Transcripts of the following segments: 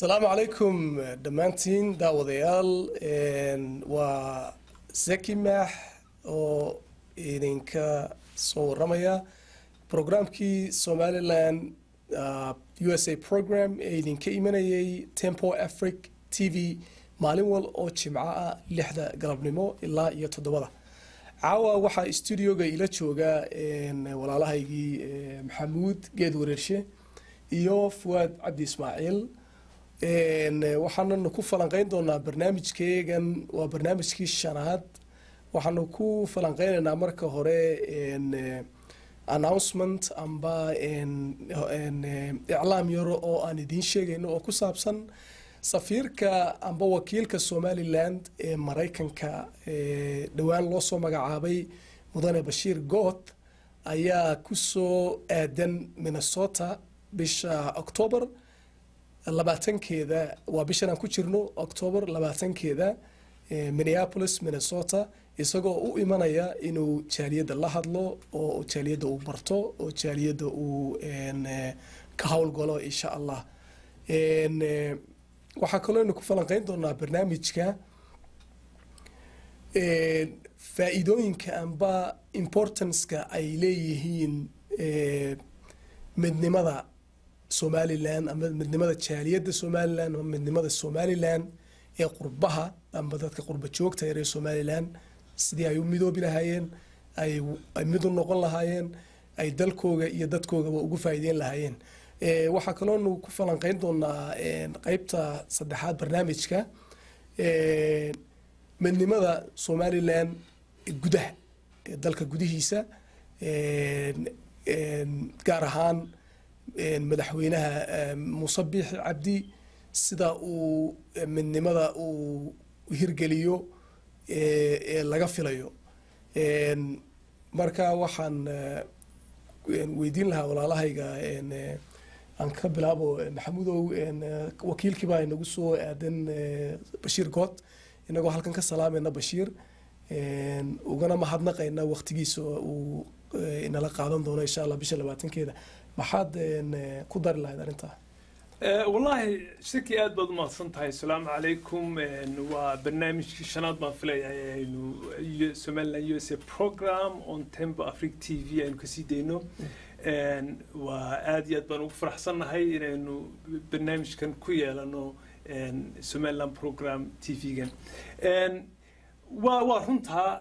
asalaamu calaykum dhammaantiin daawadayaal waa zaki maax oo idinka soo waramaya programkii somaliland u s a program ee idinka imanayay tempo afric t v maalin wal oo jimco ah lixda galabnimo ilaa iyo toddobada caawa waxaa studioga ila jooga walaalahaygii maxamuud geed wareershe iyo fuwaad cabdi ismaaciil waxaananu ku falanqeyn doonaa barnaamijkeegan waa barnaamijkii shanaad waxaanu ku falanqeynaynaa marka hore announcement amba iclaam yaro oo aan idiin sheegayno oo ku saabsan safiirka amba wakiilka somaliland ee maraykanka dhowaan loo soo magacaabay mudane bashiir gooth ayaa kusoo aadan minnesota bisha octoober labaatankeeda waa bishan aan ku jirno octoober labaatankeeda minneapolis minnesota isagoo u imanaya inuu jaaliyadda la hadlo oo jaaliyadda uu barto oo jaaliyadda uu ka howlgalo insha allah waxaa kaloo aynu ku falanqeyn doonaa barnaamijka faa-iidooyinka amba importanceka ay leeyihiin midnimada somalilan ama midnimada jaaliyadda somalilan ama midnimada somalilan ee qurbaha amba dadka qurba joogta ee reer somalilan sidii ay u midoobi lahaayeen ay mid u noqon lahaayeen ay dalkooga iyo dadkoogaba ugu faa'iideyn lahaayeen waxaa kaloonu ku falanqeyn doonaa qeybta saddexaad barnaamijka midnimada somalilan gudaha dalka gudihiisa gaar ahaan madaxweynaha muuse biixi cabdi sida uu midnimada uu hirgeliyo ee laga filayo marka waxaan weydiin lahaa walaalahayga aan ka bilaabo maxamudow wakiilkii baa inagu soo aadan bashiir good inagoo halkan ka salaamayna bashiir ugana mahadnaqayna waqtigiisa uu inala qaadan doono insha allah bisha labaatankeeda maxaad ku dari lahayd arrintaa wallaahi shaki aad baad umahadsan tahay asalaamu calaykum waa barnaamijkii shanaad baan filayaa aynu somaliland u s a program on tempo afric t v aynu kasii dayno waa aad iyo aad baan ugu faraxsannahay inaynu barnaamijkan ku yeelano somaliland program t v-gan waa waa runtaa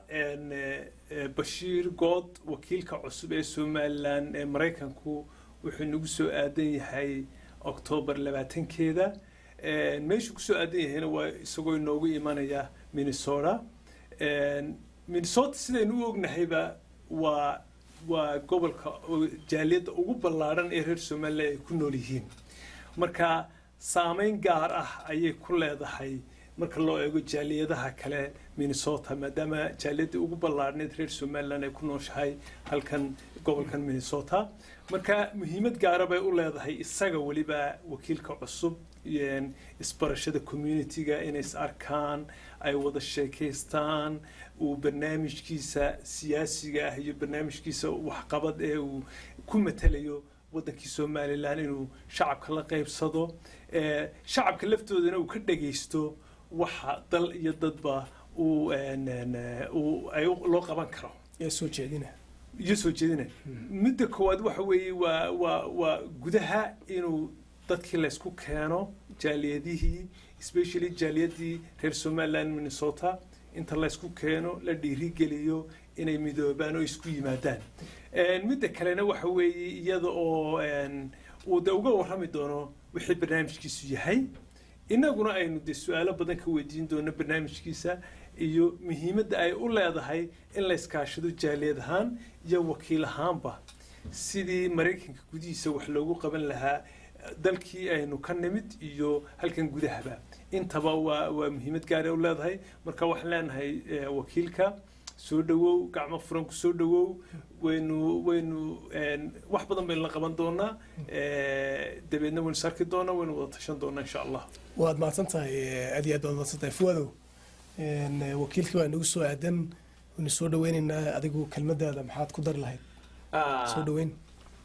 bashiir good wakiilka cusub ee somaliland ee maraykanku wuxuu nagu soo aadan yahay octoobar labaatankeeda meeshuu kusoo aadan yahayna waa isagoo inoogu imanaya minnesota minnesota sidaynu u ognahayba waa waa gobolka jaaliyadda ugu ballaadhan ee reer somaliland ay ku nool yihiin marka saameyn gaar ah ayay ku leedahay marka loo eego jaaliyadaha kale minnesota maadaama jaaliyadda ugu ballaadhneed reer somaliland ay ku nooshahay halkan gobolkan minnesota marka muhiimad gaara bay u leedahay isaga weliba wakiilka cusub isbarashada communitiga inay is arkaan ay wada sheekaystaan uu barnaamijkiisa siyaasiga ah iyo barnaamijkiisa waxqabad ee uu ku matalayo waddankii somalilan inuu shacabka la qaybsado shacabka laftoodana uu ka dhagaysto waxa dal iyo dadba uu loo qaban karo soo jeedina iyo soo jeedina midda koowaad waxa weeye waa waa waa gudaha inuu dadkii laysku keeno jaaliyadihii especially jaaliyadii reer somaliland minnesota inta laysku keeno la dhiirigeliyo inay midoobaan oo isku yimaadaan midda kalena waxa weeye iyada oo uu de uga warrami doono wixii barnaamijkiisu yahay innaguna aynu de su-aalo badan ka weydiin doono barnaamijkiisa iyo muhiimadda ay u leedahay in la iskaashado jaaliyad ahaan iyo wakiil ahaanba sidii maraykanka gudihiisa wax loogu qaban lahaa dalkii aynu ka nimid iyo halkan gudahaba intaba waa waa muhiimad gaara u leedahay marka waxaan leenahay wakiilka soo dhawow gacmo furan ku soo dhawow waynu waynu wax badan baynu la qaban doonaa dabeedna waynu sarki doonaa waynu wada tashan doonaa insha allah waad mahadsan tahay aad iyo aad baad mahadsan tahay fuwadow wakiilkii waa nagu soo aadan waynu soo dhaweynaynaa adigu kelmadaada maxaad ku dari lahayd soo dhaweyn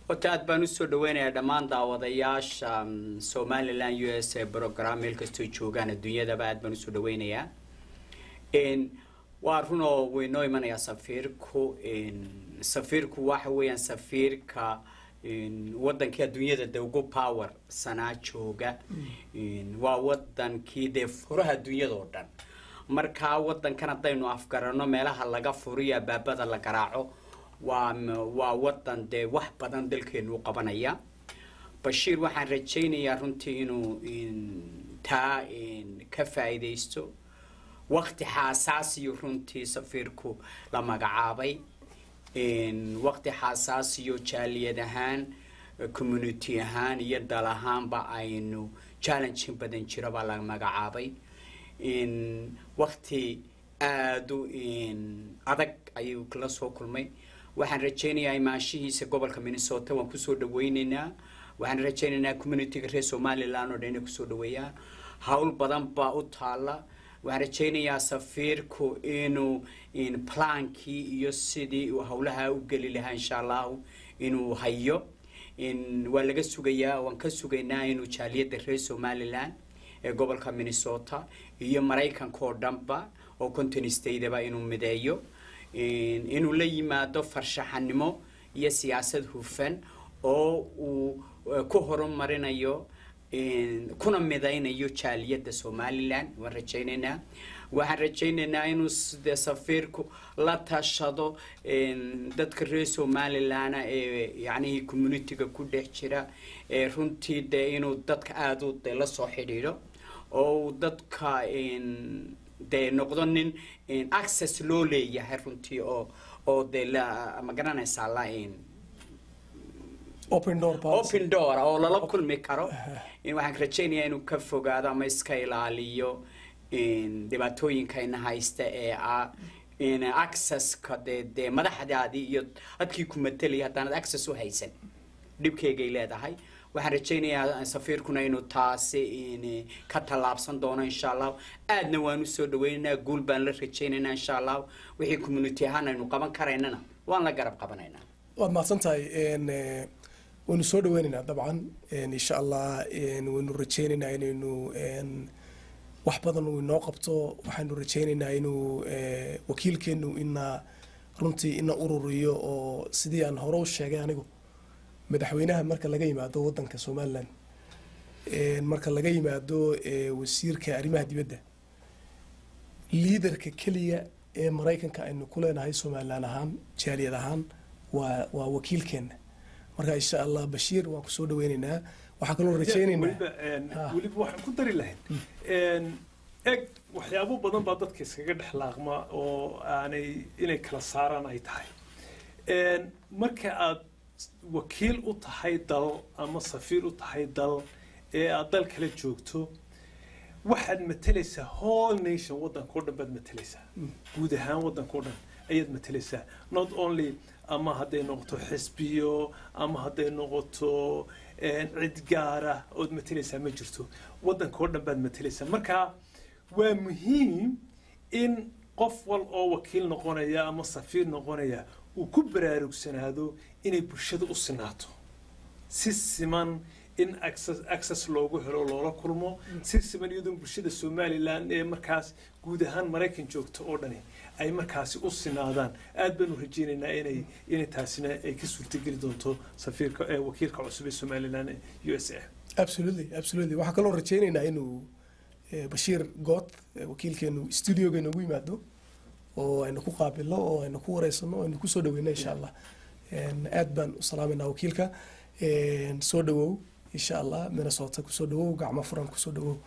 horta aad baan usoo dhaweynayaa dhammaan daawadayaasha mm, somaliland u s a program meel kastoo joogaan adduunyadaba aad baan usoo dhaweynayaa n waa runoo way noo imanayaa safiirku n safiirku waxa weeyaan safiirka n wadankii adduunyada de ugu power sanaa jooga n waa wadankii dee furaha adduunyada oo dhan markaa wadankan haddaynu afgarano meelaha laga furiyo abaabada la garaaco waa m- waa wadan dee wax badan dalkeenu u qabanaya bashiir waxaan rajaynayaa runtii inuu in- taa in ka faa'iidaysto waqti xaasaasiyo runtii safiirku la magacaabay in waqti xaasaasiyo jaaliyad ahaan community ahaan iyo dal ahaanba aynu challenging badan jiro baa la magacaabay in waqti aada u in adag ayuu kala soo kulmay waxaan rajaynayaa imaanshihiisa gobolka minnesota waan kusoo dhaweyneynaa waxaan rajaynaynaa communityga reer somaliland oo dhan inay kusoo dhaweeyaan hawl badan baa u taala waxaan rajaynayaa safiirku inuu in plaankii iyo sidii uu howlaha u geli lahaa insha allahu inuu hayo in waa laga sugayaa waan ka sugaynaa inuu jaaliyadda reer somaliland ee gobolka minnesota iyo maraykanka oo dhanba oo conton stateba inuu mideeyo in- inuu la yimaado farshaxanimo iyo siyaasad hufan oo uu eh, ku horumarinayo in- kuna midaynayo jaaliyadda somaliland waan rajaynaynaa waxaan rajaynaynaa inuu s- dee safiirku la tashado in, dadka reer somaliland ee yacnihii communityga ku dhex jira ee runtii dee inuu dadka aada u dee la soo xidhiidho oo uu dadka in, dee noqdo nin in access loo leeyahay runtii oo oo dee la ma garanaysaa la in open door policy. open door oo lala kulmi karo in waxaan rajaynayaa inuu ka fogaado ama iska ilaaliyo in dhibaatooyinkayna haysta ee ah in accesska dee dee madaxdaadii iyo dadkii ku matelaya haddaanad access u haysan dhibkeygay leedahay waxaan rajaynayaa safiirkuna inuu taasi in ka tallaabsan doono insha allahu aadna waan usoo dhaweynaynaa guul baan la rajaynaynaa insha allahu wixii community ahaan aynu qaban karaynana waan la garab qabanaynaa waad mahadsan tahay n eh, waynu soo dhaweynaynaa dabcan n insha allah n waynu rajaynaynaa inaynu n wax badan uu inoo qabto waxaynu rajaynaynaa inuu eh, wakiilkeenu ina runtii ina ururiyo oo sidii aan hore u sheegay anigu madaxweynaha marka laga yimaado wadanka somaliland n marka laga yimaado eh, wasiirka arrimaha dibadda liidarka keliya ee maraykanka aynu ku leenahay somaliland ahaan jaaliyad ahaan waa waa wakiilkeena marka insha allah bashiir waan kusoo dhaweyneynaa waxaa kaloo rajayneynaa weliba een, Ah. weliba waxaan ku dari lahayn een, eg waxyaabo badan baa dadka iskaga dhex laaqma oo aanay inay kala saaraan ay tahay Een, marka aad wakiil u tahay dal ama safiir u tahay dal ee aad dal kala joogto waxaad matalaysaa whole nation waddanka o dhan baad matalaysaa guud ahaan waddanka o dhan ayaad matalaysaa not only ama hadday noqoto xisbiyo ama hadday noqoto een, cid gaara ood matalaysaa ma jirto waddanka o dhan baad matalaysaa marka waa muhiim in qof wal oo wakiil noqonaya ama safiir noqonaya uu ku baraarugsanaado inay bulshada u sinaato si siman in access, access loogu helo loola kulmo si siman iyadoo bulshada somaliland ee markaas guud ahaan maraykan joogto oo dhani ay markaasi u sinaadaan aad baanu rajaynaynaa inay inay taasina ay ka suurtageli doonto safiirka ee wakiilka cusub ee somaliland ee u s a absolutely absolutely waxaa kaloo rajayneynaa inuu eh, bashiir good eh, wakiilkeenu studioga inoogu yimaado oo aynu ku qaabilo oo aynu ku wareysano oo aynu kusoo dhaweyno insha allah En, aad baan u salaameynaa wakiilka En, soo dhawow insha allah minnesota kusoo dhawow gacmo furan kusoo dhawow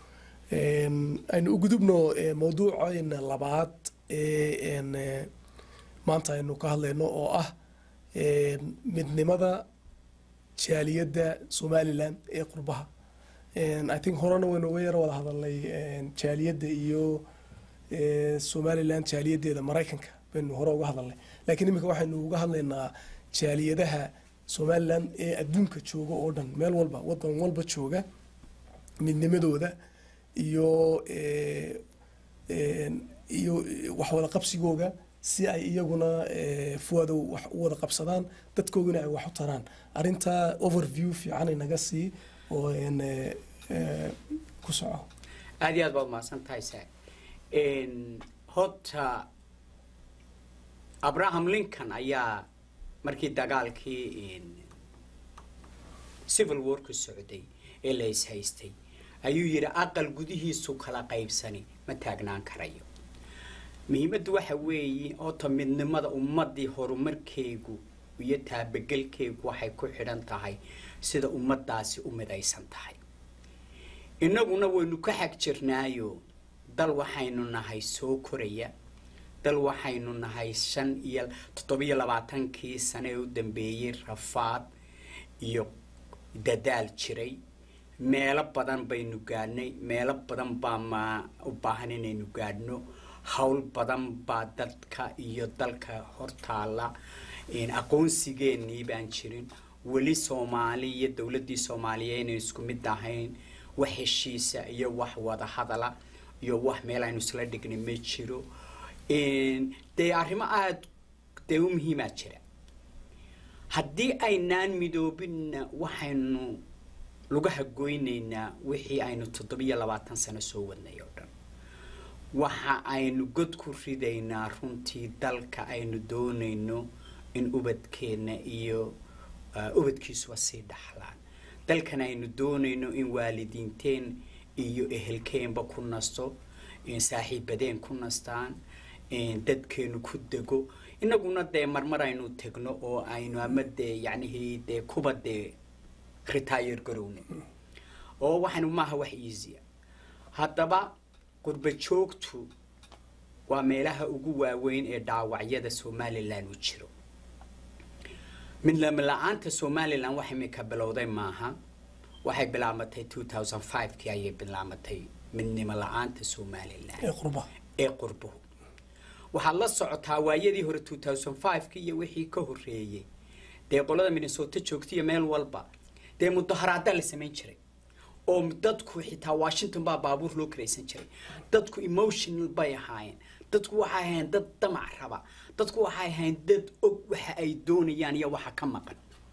En, aynu u gudubno eh, mawduucayna labaad ee en, eh, maanta aynu ka hadlayno oo ah en, midnimada jaaliyadda somaliland ee qurbaha En, i think horena waynu uga yaro wada hadalnay en, jaaliyadda iyo eh, somaliland jaaliyadeeda maraykanka baynu hore uga hadalnay laakiin iminka waxaynu uga hadlaynaa jaaliyadaha somaliland ee adduunka jooga oo dhan meel walba wadan walba jooga midnimadooda iyo eh, en, iyo waxwada qabsigooga si ay iyaguna eh, fuwadow wax u wada qabsadaan dadkooguna ay wax u taraan arrintaa overview fiican inaga sii oo een, eh, eh, ku soco aad iyo aad baad mahadsan tahay sa horta abraham lincoln ayaa markii dagaalkii civil warku socday ee la ishaystay ayuu yidhi aqal gudihiisu kala qaybsani ma taagnaan karayo muhiimaddu waxa weeye horta midnimada ummadii horumarkeegu iyo taabagelkeegu waxay ku xidhan tahay sida ummadaasi u midaysan tahay innaguna waynu ka xag jirnaayo dal waxaynu nahay soo koraya dal waxaynu nahay shan iyo toddobiyo labaatankii sane ee u dambeeyey rafaad iyo dadaal jiray meelo badan baynu gaadhnay meelo badan baa ma u baahan inaynu gaadhno howl badan baa dadka iyo dalka hortaala aqoonsigeenii baan jirin weli soomaali iyo dowladdii soomaaliya inay isku mid ahayn wax heshiisa iyo wax wada hadala iyo wax meel aynu isla dhignay ma jiro dee arrimo aada dee u muhiimaa jira haddii aynaan midoobinna waxaynu lugaha goynaynaa wixii aynu toddobiyo labaatan sano soo wadnay oo dhan waxa aynu god ku ridaynaa runtii dalka aynu doonayno in ubadkeenna iyo ubadkiisuba sii dhaxlaan dalkan aynu doonayno in waalidiinteen iyo ehelkeenba ku nasto saaxiibadeen ku nastaan dadkeenu ku dego inaguna dee marmar aynu tegno oo aynu ama dee yacnihii dee kuba dee retire garowne oo waxaynu maaha wax easya haddaba qurba joogtu waa meelaha ugu waaweyn ee dhaawacyada somalilan u jiro midnimo la-aanta somalilan wax imika bilowday maaha waxay bilaabatay two thousand five-kii ayay bilaabatay midnimo la-aanta somalilan ee qurba ee qurbuhu waxaad la socotaa waayadii hore two thousand five-kii iyo wixii ka horreeyey dee qolada minnesota joogtaiyo meel walba dee mudaharaada la samayn jiray oo dadku xitaa washington baa baabuur loo karaysan jiray dadku emotional bay ahaayeen dadku waxay ahayn dad damac raba dadku waxay ahayn dad og waxa ay doonayaan iyo waxa ka maqan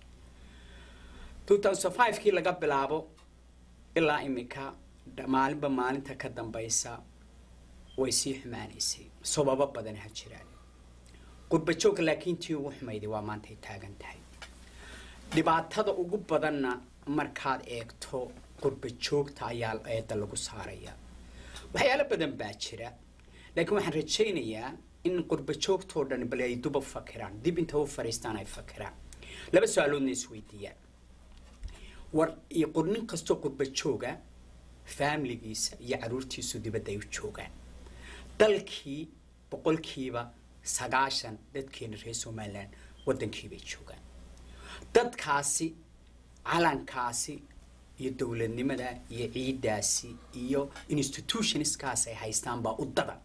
two thousand five-kii laga bilaabo ilaa imika maalinba maalinta ka dambaysa way sii xumaanaysay sababo badan ha jiraan qurba joogka laakiin tii ugu xumayday waa maantay taagan tahay dhibaatada ugu badanna markaad eegto qurba joogta ayaa eedda lagu saaraya waxyaalo badan baa jira laakiin waxaan rajaynayaa in qurba joogtoo dhan bal ay duba fakiraan dib inta u fariistaan ay fakiraan laba su-aaloodna isweydiiyaan war iyo nin kastoo qurba jooga faamiligiisa iyo caruurtiisu dibadda ay u joogaan dalkii boqolkiiba sagaashan dadkeena reer somalilan waddankiibay joogaan dadkaasi calankaasi iyo dowladnimada iyo ciiddaasi iyo institutionskaas ay haystaan baa u dadan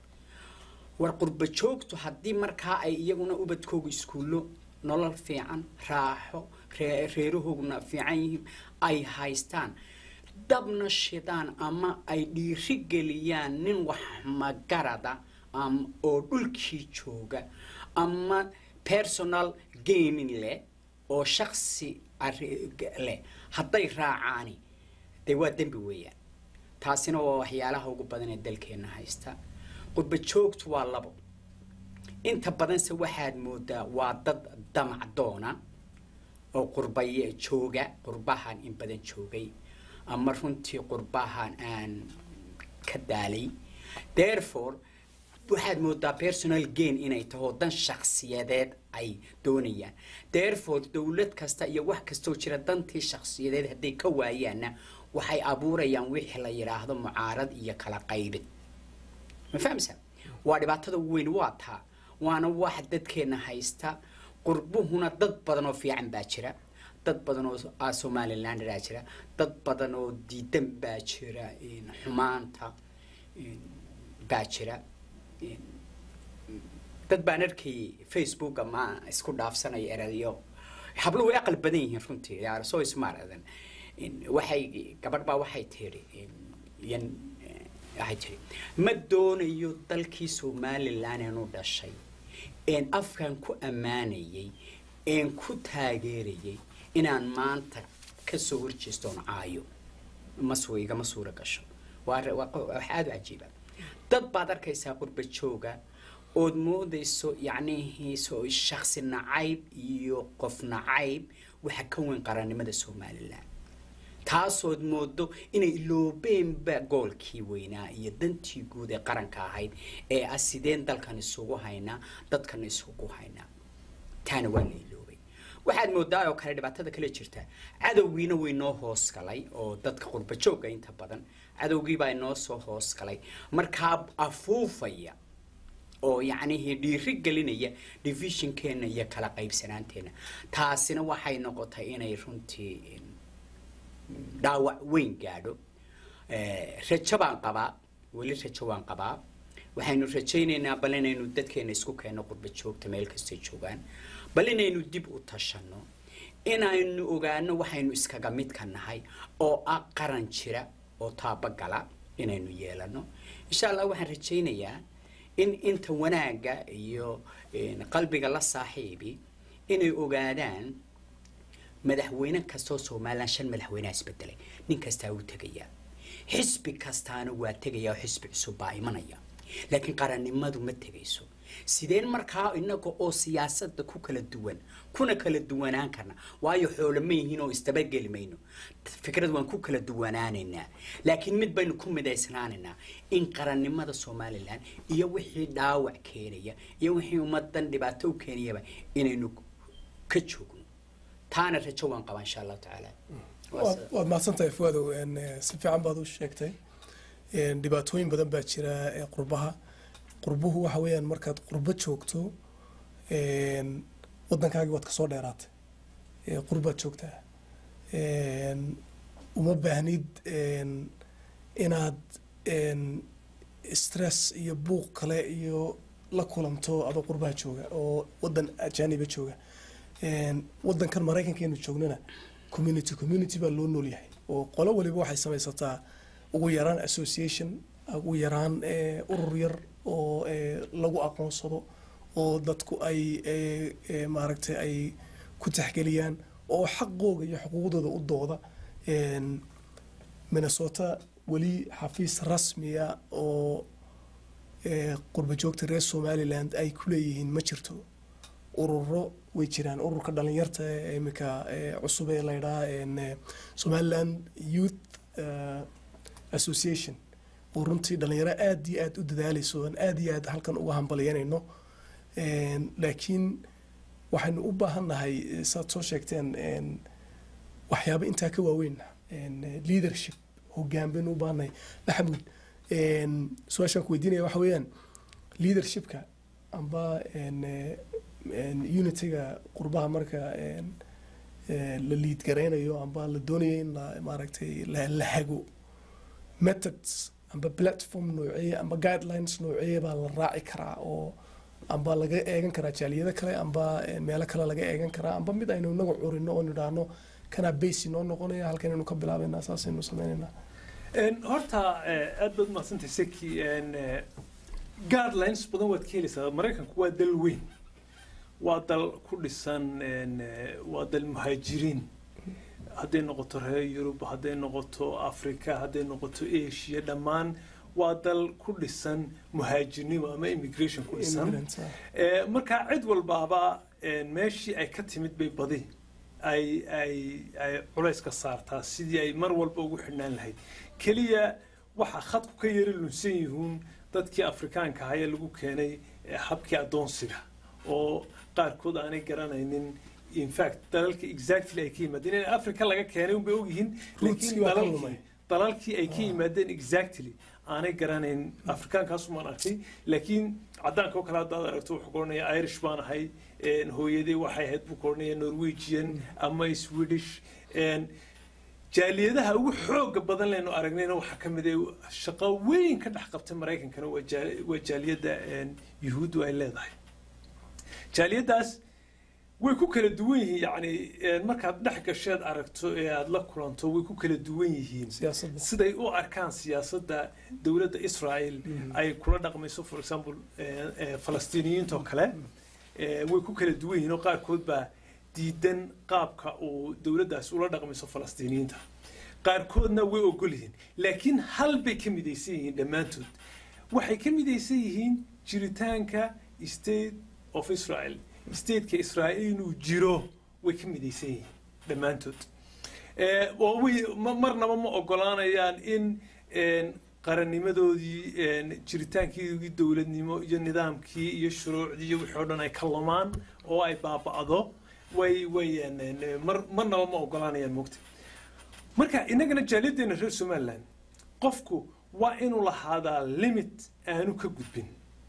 war qurba joogtu haddii markaa ay iyaguna ubadkooga iskuullo nolol fiican raaxo reerahooguna fiican yihiin ay haystaan dabna shidaan ama ay dhiiri geliyaan nin wax magarada oo dhulkii jooga ama personal gaming leh oo shaksi leh hadday raacaani dee waa dembi weeyaan taasina waa waxyaalaha ugu badan ee dalkeenna haysta qurba joogtu waa labo inta badanse waxaad moodaa waa dad damac doona oo qurbay jooga qurbahan in badan joogay ama runtii qurbahan aan ka daalay therefore waxaad moodaa personal gain inay taho dan shaksiyadeed ay doonayaan therefore dowlad kasta iyo wax kastoo jira dantii shaksiyadeed hadday ka waayaanna waxay abuurayaan wixii la yidhaahdo mucaarad iyo kala qaybid ma fahamsa waa dhibaatada ugu weyn waa taa waana wax dadkeenna haysta qurbuhuna dad badan oo fiican baa jira dad badan oo somaliland baa jira dad badan oo diidan baa jira xumaanta baa jira dad baan arkayay facebook ama isku dhaafsanaya erayo habluhu way aqal badan yihiin runtii yaar soo ismaaradan waxay gabadh baa waxay tiri yan waxay tiri ma doonayo dalkii somaliland inuu dhashay een afkan ku ammaanayay een ku taageerayay inaan maanta kasoo horjeestoon caayo masu igama suura gasho waa re- waa qo- wax aada u cajiiba dad baad arkaysaa qurba jooga ood moodayso yacnihiiso shaksi nacayb iyo qof nacayb waxa ka weyn qarannimada somalilan taasood moodo inay iloobeenba goolkii weynaa iyo dantii guud ee qaranka ahayd ee ah sideen dalkan isugu haynaa dadkan isugu haynaa taana waa la iloobay waxaad moodaa oo kale dhibaatada kale jirta cadowgiina way noo hoos galay oo dadka qurba joogga inta badan cadowgiibaa inoo soo hoos galay markaa afuufaya oo yacnihii dhiiri gelinaya divisionkeenna iyo kala qaybsanaanteenna taasina waxay noqotay inay runtii dhaawac weyn gaadho Eh, rajo baan qabaa weli rajo waan qabaa waxaynu rajaynaynaa bal inaynu dadkeena isku keenno qurba joogta meel kastay joogaan bal inaynu dib u tashanno inaynu ogaano waxaynu iskaga midka nahay oo ah qaran jira oo taabagala inaynu yeelano insha allah waxaan rajaynayaa in inta wanaagga iyo eh, qalbiga la saaxiibi inay ogaadaan madaxweyne kastoo somalilan shan madaxweyneha isbedelay nin kastaa wuu tegayaa xisbi kastaana waa tegayaa oo xisbi cusub baa imanaya laakiin qarannimadu ma tegayso sideen markaa inaga oo siyaasadda ku kala duwan kuna kala duwanaan karna waayo xoolo ma yihiin oo isdabageli mayno fikrad waan ku kala duwanaanaynaa laakiin mid baynu ku midaysnaanaynaa in qarannimada somalilan iyo wixii dhaawac keenaya iyo wixii ummadan dhibaato u keenayaba inaynu ka joogno taana rajo waan qabaa insha allahu tacaala Waa waad sida- waad mahadsantahay fuadow een, eh, si fiican baad u sheegtay een, dhibaatooyin badan baa jira ee qurbaha qurbuhu waxa weeyaan markaad qurbo joogto een, waddankaagii waad kasoo dheeraatay ee qurbaad joogtaa een, uma baahnid een, inaad een, stress iyo buuq kale iyo la kulanto adoo qurbaha jooga oo waddan ajaaniba jooga een, waddankan maraykankeenu joognana community community baa loo nool yahay oo qolo waliba waxay samaysataa ugu yaraan association ugu yaraan eh, urur yar oo eh, lagu aqoonsado oo dadku ay eh, eh, maaragtay ay ku taxgeliyaan oo xaqooga iyo xuquuqdooda u dooda Een, minnesota weli xafiis rasmiya oo eh, qurba joogta reer somaliland ay ku leeyihiin ma jirto ururo way jiraan ururka dhalinyarta ee imika eh, cusub ee la yidhaha een, eh, somaliland youth eh, association oo runtii dhalinyaro aad iyo aad u dadaalayso aan aad iyo aad halkan uga hambalyanayno Een, laakiin waxaynu u baahannahay eh, saad soo sheegteen een, waxyaabo intaa ka waaweyn een, eh, leadership hoggaan baynu u baahannahay maxamuud een, su-aashaan ku weydiinaya waxa weeyaan leadershipka amba een, eh, een, unityga qurbaha marka een, eh, la liid garaynayo amba la doonayo in la maaragtay la la hago methods amba platform nooceye amba guidelines nooceye baa la raaci karaa oo amba laga eegan karaa jaaliyado kale amba eh, meelo kale laga eegan karaa amba mid aynu inagu curino oo nidhaahno kanaa basi noo noqonaya halkanaynu ka bilaabaynaa saasaynu sameynaynaa Een, horta eh, aad baad umahadsantay seki een, eh, guidelines badan waad ka helaysaa maraykanku waa dal weyn waa dal ku dhisan een, eh, waa dal muhaajiriin hadday noqoto reer yurub hadday noqoto africa hadday noqoto asia dhammaan waa dal ku dhisan muhaajirnimo ama immigration ku dhisan Immigrants, ah. Eh, marka cid walbaaba eh, meeshii ay ka timid bay badi ay ay ay culays ka saartaa sidii ay mar walba ugu xidhnaan lahayd keliya waxa khadku ka yara lunsan yihiin dadkii afrikaanka ahaa ee lagu keenay eh, habkii addoonsiga oo qaarkood aanay garanaynin in fact dalalka exactly ay ka yimaadeen in africa laga keenay unbay ogyihiin Roots-kii laakiin waa ka dalalkii lumay. dalalkii ay ka yimaadeen exactly aanay garanayn afrikaankaasumaan arkay laakiin caddaanka oo kale haddaad aragto wuxuu koranaya irish baan ahay een, hooyadii waxay ahayd buu koranaya norwegian ama swedish een, jaaliyadaha ugu xooga badan leynu aragnayna waxaa ka mid ah shaqo weyn ka dhex qabtay maraykankana waa jaal- waa jaaliyadda een, yuhuuddu ay leedahay jaaliyaddaas way ku kala duwan yihiin yacni een, markaad dhex gasheed aragto ee aada la kulanto way ku kala duwan yihiin siyaasadda siday u arkaan siyaasadda dowladda israel ay kula dhaqmayso for example eh, eh, falastiiniyiinta oo kale Eh, way ku kala duwan yihiin oo qaarkood baa diidan qaabka uu dowladdaas ula dhaqmayso falastiiniyiinta qaarkoodna way ogol yihiin laakiin hal bay ka midaysan yihiin dhammaantood waxay ka midaysan yihiin jiritaanka state of israel stateka israa'iil inuu jiro way ka midaysan yihiin dhammaantood Eh, oo way ma- marnaba ma ogolaanayaan in een, qarannimadoodii een, jiritaankii dowladnimo iyo nidaamkii iyo shuruucdii iyo wixii oo dhan ay ka lumaan oo ay baaba'do way way een, een, mar marnaba ma ogolaanayaan mogta marka innagana jaaliyadeena reer somaliland qofku waa inuu lahaadaa limit aanu ka gudbin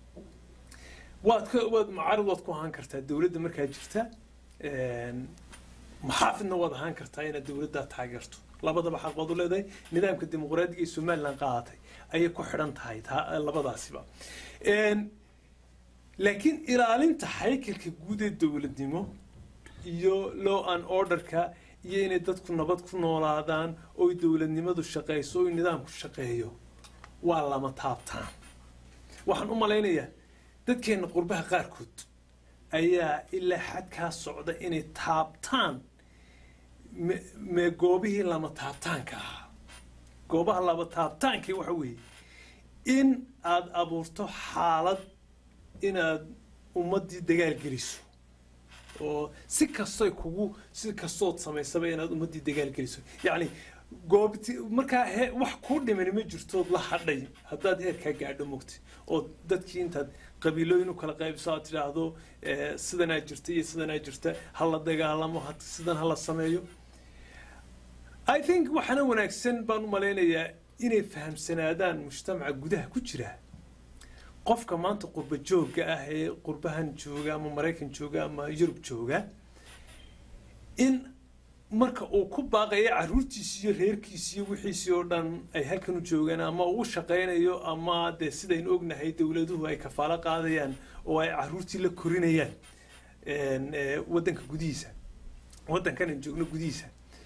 waad ka waad mucaarad waad ku ahaan kartaa dowladda markaa jirta een, maxaafidna waad ahaan kartaa inaad dowladdaa taageerto labadaba xaq baad u leedahay nidaamka dimuqraadiga ee somaliland qaadatay ayay ku xidhan tahay taa- labadaasiba Een, laakiin ilaalinta haykalka guud ee dowladnimo iyo law and orderka iyo inay dadku nabad ku noolaadaan oy dowladnimadu shaqayso oy nidaamku shaqeeyo waa lama taabtaan waxaan u malaynayaa dadkeenna qurbaha qaarkood ayaa ilaa xadkaa socda inay taabtaan me- me goobihii lama taabtaanka ahaa goobaha lama taabtaankii waxa weeye in aad abuurto xaalad inaad ummaddii dagaal geliso oo si kastoy kugu si kastood samaysaba inaad ummaddii dagaal geliso yacni goobti markaa he wax kuu dhiman ma jirtood la hadhay haddaad heerkaa gaadho mogti oo dadkii intaad qabiilooyin u kala qaybiso aad tidhaahdo eh, sidanaa jirta iyo sidanaa jirta ha la dagaalamo ha- sidan ha la sameeyo i think waxaana wanaagsan baan u malaynayaa inay fahamsanaadaan mujtamaca gudaha ku jira qofka maanta qurba joogga ah ee qurbahan jooga ama maraykan jooga ama yurub jooga in marka uu ku baaqayo caruurtiisi iyo reerkiisi iyo wixiisii oo dhan ay halkan u joogaan ama uu u shaqaynayo ama dee sidaynu ognahay dowladuhu ay kafaalo qaadayaan oo ay caruurtii la korinayaan een, ee, waddanka gudihiisa waddankan aan joogno gudihiisa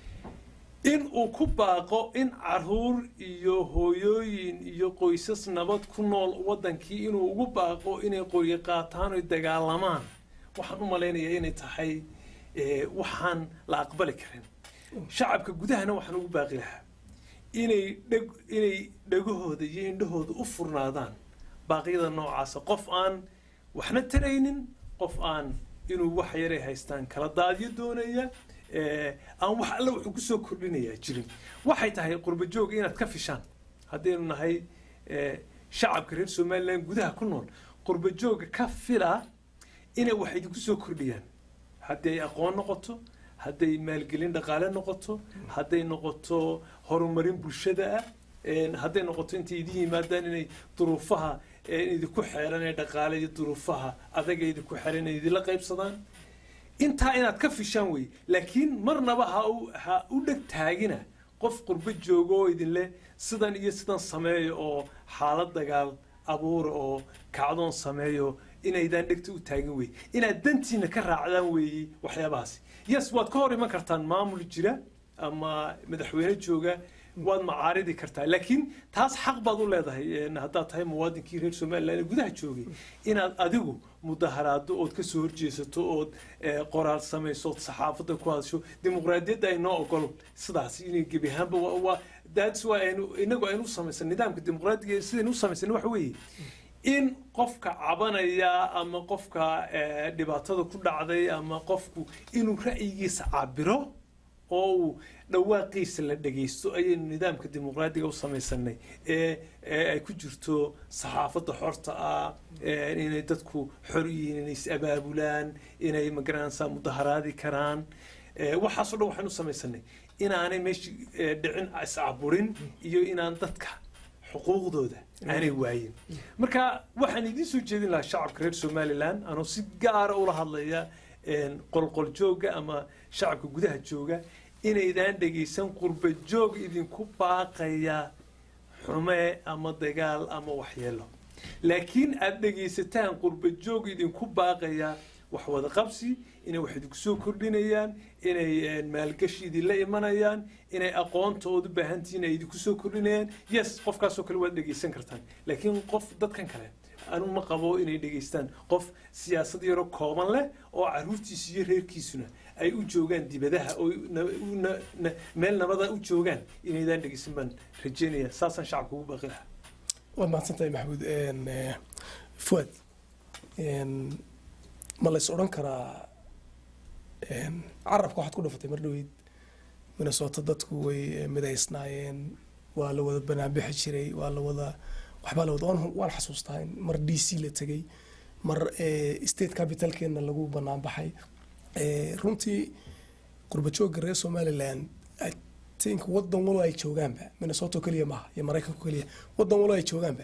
in uu ku baaqo in caruur iyo hooyooyin iyo qoysas nabad ku nool waddankii inuu ugu baaqo inay qoryo qaataan oy dagaalamaan waxaan u malaynayaa inay tahay eh, waxaan la aqbali karin shacabka gudahana waxaan ugu baaqi lahaa inay dheg inay dhegahooda iyo indhahooda u furnaadaan baaqyada noocaasa qof aan waxna taraynin qof aan inuu wax yaray haystaan kala daadyo doonaya eh, aan wax alle wuxuu kusoo kordhinayaa jirin waxay tahay qurba joog inaad ka fishaan haddaynu nahay eh, shacabka reer somaliland gudaha ku nool qurba jooga ka fila inay wax idinku soo kordhiyaan haddii ay aqoon noqoto hadday maalgelin dhaqaale noqoto hadday noqoto horumarin bulshada ah een, hadday noqoto intay idin yimaadaan inay duruufaha ee idinku xeeran ee dhaqaale iyo duruufaha adaga idinku xeran inay idinla qaybsadaan intaa inaad ka fishaan wey laakiin marnaba ha u ha u dheg taagina qof qurbo joogo oo idinle sidan iyo sidan sameeyo oo xaalad dagaal abuura oo kacdoon sameeyo inaydaan dhegta u taagin wey inaad dantiina ka raacdaan weeye waxyaabahaasi yes waad ka hor iman kartaan maamul jira ama madaxweyne jooga waad macaaridi kartaa laakiin taas xaq baad u leedahay een, haddaad tahay muwaadinkii reer somaliland ee gudaha joogay inaad adigu mudaharaado ood ka soo horjeesato ood eh, qoraal samayso ood saxaafadda ku hadasho dimuqraadiyadda ay noo ogolo sidaas inay gebi ahaanba waa- waa that's why aynu inagu aynu u samaysan nidaamka dimuqraadiga ee sidaynu u samaysan waxa weeye in qofka cabanaya ama qofka eh, dhibaatada ku dhacday ama qofku inuu ra'yigiisa cabiro oo uu dhawaaqiisa la dhagaysto ayaynu nidaamka dimuqraadiga u samaysanay ee ee ay ku jirto saxaafadda xorta ah ee inay dadku xor u yihiin inay is abaabulaan inay magaranaysaa mudaharaadi karaan ee waxaasoo dhan waxaan u samaysanay inaanay meesha ee, dhicin iscaburin iyo inaan dadka xuquuqdooda aanay waayin marka waxaan idiin soo jeedin lahaa shacabka reer somaliland anoo si gaara ula hadlaya een, qolqol jooga ama shacabka gudaha jooga inaydaan dhegaysan qurba joog idinku baaqaya xume ama dagaal ama waxyeelo laakiin aad dhegaysataan qurba joog idinku baaqaya wax wada qabsi inay wax idinku soo kordhinayaan inay een, maalgashi idinla imanayaan inay aqoontoodu baahantihiin ay idinku soo kordhinayaan yes qofkaasoo kale waad dhegaysan kartaan laakiin qof dadkan kale anu ma qabo inay dhegaystaan qof siyaasad yaro kooban leh oo caruurtiisu iyo reerkiisuna ay u joogaan dibadaha oo na- u- na- na- meel nabada u joogaan inaydaan dhegeysan baan rajeynaya saasaan shacabka ugu baaqi lahaa waad mahadsantahay maxamuud Een, eh, fuad een, ma la is odhan karaa een, carabka waxaad ku dhufatay mar dhaweyd minnesota dadku way eh, midaysnaayeen waa la wada banaanbixi jiray waa la wada waxbaa la wada waan- waan xasuustaa in mar d c la tegey mar eh, state capitalkeena lagu banaanbaxay Eh, runtii qurba joogga reer somaliland i think wadan walo ay joogaanba minnesota oo keliya maaha iyo maraykanka oo keliya wadan walo ay joogaanba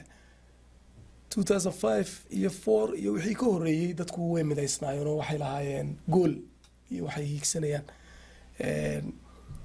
2005 iyo 4 iyo wixii ka horeeyey dadku way midaysnaayeen oo waxay lahaayeen gool iyo waxay hiigsanayaan Een,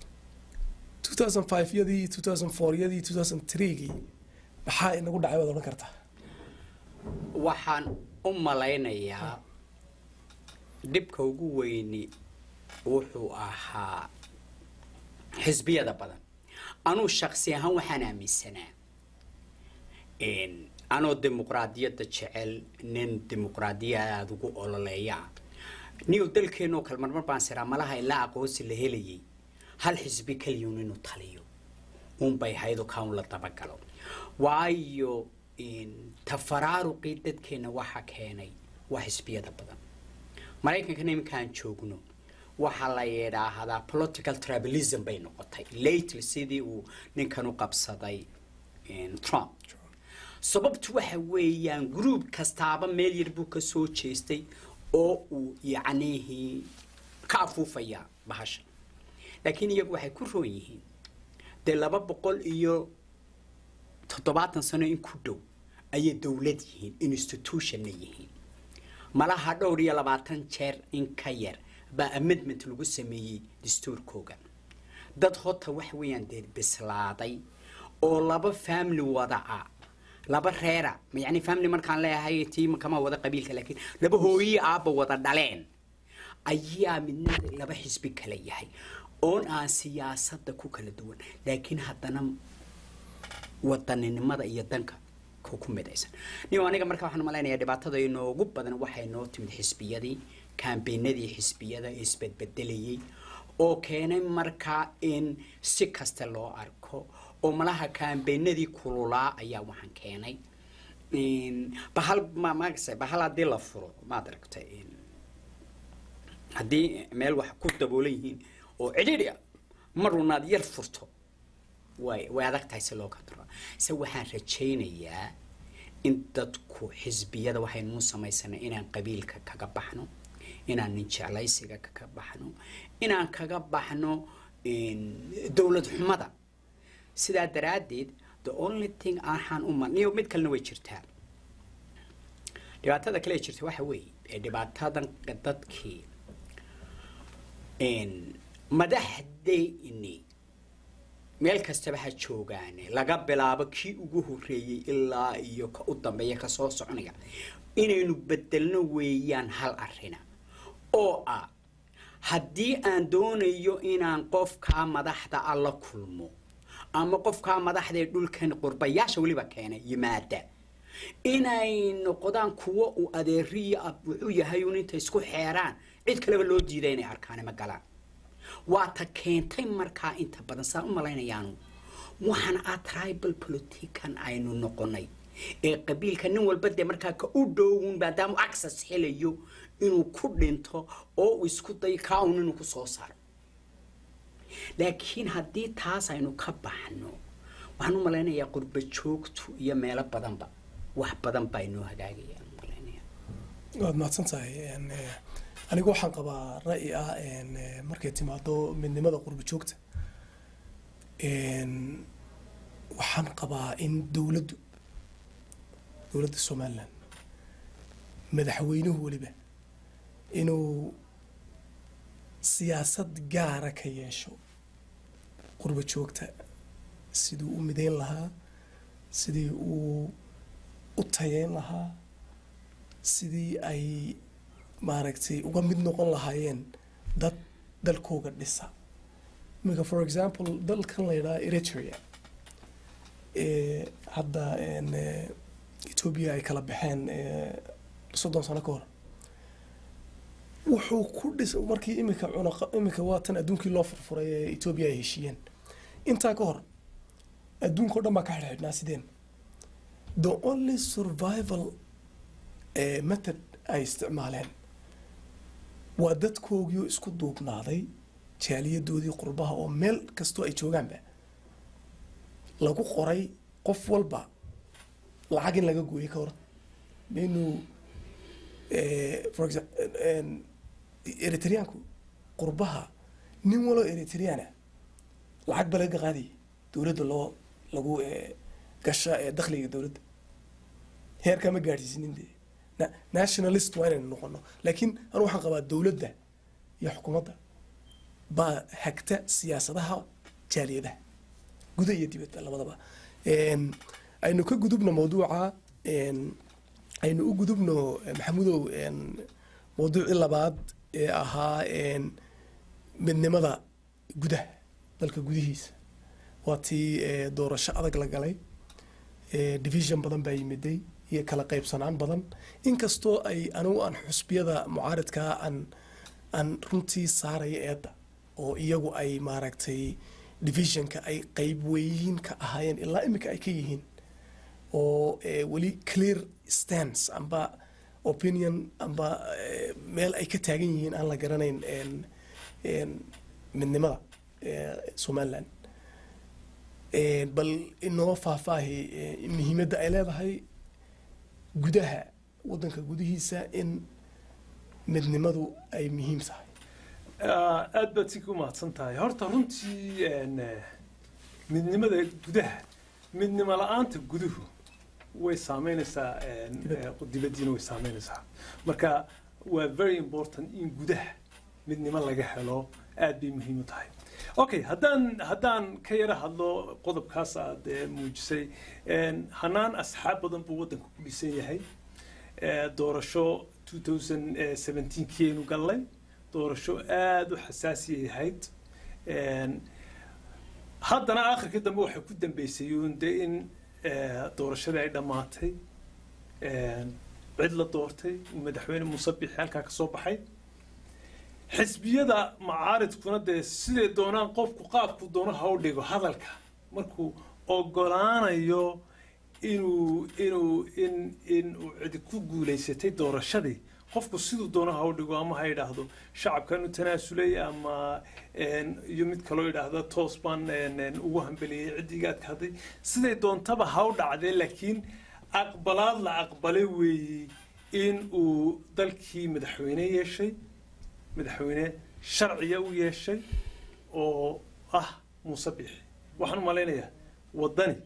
2005 yadii 2004 yadii 2003 gii maxaa inagu dhacay waad odhan kartaa waxaan u malaynayaa dhibka ugu weyni wuxuu ahaa xisbiyada badan anuu shaksi ahaan waxaan aaminsanaa in anoo dimuqraadiyadda jecel nin dimuqraadiyad aada ugu ololeeya niyo dalkeenoo kale marmar baan siraa malaha ilaa aqoonsi la helayay hal xisbi kaliyun inuu taliyo unbay haydo kaan la dabagalo waayo in tafaraaruqii dadkeena waxa keenay waa xisbiyada badan maraykankana iminkaan joogno waxaa la yidhaahdaa political tribalism bay noqotay lately sidii uu ninkan u qabsaday in, trump sababtu waxa weeyaan group kastaaba meel yar buu ka soo jeestay oo uu yacnihii ka afuufaya bahasha laakiin iyagu waxay ku roon yihiin dee laba boqol iyo toddobaatan sano in ku dhow ayay dowlad yihiin institutionna yihiin malaha dhowr iyo labaatan jeer in ka yar baa amendment lagu sameeyey dastuurkooga dad hota waxa weeyaan dee bislaaday oo laba family wada ah laba reera yani family markaan leeyahay tii kama wada qabiilka laakiin laba hooyiyi aabba wada dhaleen ayaa midna laba xisbi kala yahay oon aan siyaasadda ku kala duwan laakiin haddana wadaninimada iyo danka ku ku midaysan niyo aniga marka waxaan malaynayaa dhibaatada inoogu badan waxay noo timid xisbiyadii kaambeenadii xisbiyada isbedbedelayay oo keenay markaa in si kasta loo arko oo malaha kaambeenadii kululaa ayaa waxaan keenay bahal ma maagase bahal haddii la furo maad aragtay haddii meel wax ku daboolan yihiin oo cidhiidhi ah marunaad yar furto way way adag tahay si loo kontrolo se waxaan rajaynayaa in dadku xisbiyada waxaynuu samaysanay inaan qabiilka kaga baxno inaan nin jeclaysiga kaga baxno inaan kaga baxno dowlad xumada sidaa daraaddeed the only thing aanxaan u mal niyo mid kalena way jirtaa dhibaatada kale ee jirta waxa weeye ee dhibaatadan dadkii madaxdeyni meel kastaba ha joogaane laga bilaabo kii ugu horreeyey ilaa iyo ka u dambeeya kasoo soconaya inaynu bedelno weeyaan hal arina oo ah haddii aan doonayo inaan qofkaa madaxda a la kulmo ama qofkaa madaxda ee dhulkan qurbayaasha weliba keenay yimaada inay noqdaan kuwo uu adeeriyo ab wuxuu yahay un intay isku xeeraan cid kaleba loo diiday inay arkaan ma galaan waa ta keentay markaa inta badan saan u malaynayaanu waxaan ah tribal politican aynu noqonay ee qabiilka nin walba dee markaa ka u dhowun maadaamu access helayo inuu ku dhinto oo uu isku dayo kaa un inuu kusoo saaro laakiin haddii taas aynu ka baxno waxaan u malaynayaa qurba joogtu iyo meelo badanba wax badan baa inoo hagaagayaan malaynaya waad mahadsan tahay anigu waxaan qabaa ra'yi ah markay timaado midnimada qurba joogta waxaan qabaa in dowladdu dowladda somaliland madaxweynuhu weliba inuu siyaasad gaara ka yeesho qurba joogta siduu u mideyn lahaa sidii uu u tayeyn lahaa sidii ay maaragtay uga mid noqon lahaayeen dad dalkooga dhisa iminka for example dalkan la yidhaha eritrea hadda etoobiya ay kala baxeen soddon sano ka hor wuxuu ku dhis markii imika cunaqa imika waa tan adduunkii loo furfuray ee etoobiya ay heshiiyeen intaa ka hor adduunka o dhan baa ka xidhxidhnaa sideen the only survival method ay isticmaaleen waa dadkoogii isku duubnaaday jaaliyadoodii qurbaha oo meel kastoo ay joogaanba lagu qoray qof walba lacag in laga gooyay ka hor inuu for example eritreanku qurbaha nin waloo eritreana lacag ba laga qaadayay dowladda loo lagu gasha dakhliga dowladda heerkaa ma gaadhsiisinin dee nationalist waa inaynu noqono laakiin anu waxaan qabaa dowladda iyo xukuumadda baa hagta siyaasadaha jaaliyadaha guda iyo dibadda labadaba aynu ka gudubno mawduuca aynu u gudubno maxamudow mawduucii labaad ee ahaa midnimada gudaha dalka gudihiisa waa tii doorasho adag la galay division badan baa yimiday iyo kala qaybsanaan badan inkastoo ay anigu aan xusbiyada mucaaridkaa aan aan runtii saaraya eedda oo iyagu ay maaragtay divisionka ay qayb weyiin ka ahaayeen ilaa imika ay ka yihiin oo weli clear stance amba opinion amba meel ay ka taagan yihiin aan la garanayn midnimada somaliland bal inoo faahfaahi muhiimadda ay leedahay gudaha waddanka gudihiisa in midnimadu ay muhiim tahay aad baad si ku mahadsan tahay horta runtii midnimada gudaha midnimo la-aanta guduhu way saameynaysaa dibaddiina way saameynaysaa marka waa very important in gudaha midnimo laga helo aad bay muhiim u tahay okay haddaan haddaan ka yara hadlo qodobkaas aad muujisay hanaan asxaab badan buu waddanka ku dhisan yahay doorasho 2017 kiaynu gallay doorasho aada u xasaasiyay ahayd haddana akhirkii dambe waxay ku dambeysay uun de in doorashadii ay dhammaatay cid la doortay madaxweyne muuse bixi halkaa ka soo baxay xisbiyada macaaridkuna dee siday doonaan qofku qaabku doono ha u dhigo hadalka markuu ogolaanayo inuu inuu in in uu cidi ku guulaysatay doorashadii qofku siduu doono ha u dhigo ama ha yidhaahdo shacabkan u tanaasulay ama iyo mid kaloo yidhaahda toos baan ugu hambeliyey ciddigaad ka hadday siday doontaba ha u dhacdee laakiin aqbalaad la aqbalay weeye in uu dalkii madaxweyne yeeshay madaxweyne sharciya u yeeshay oo ah muuse bixi waxaan u malaynayaa waddani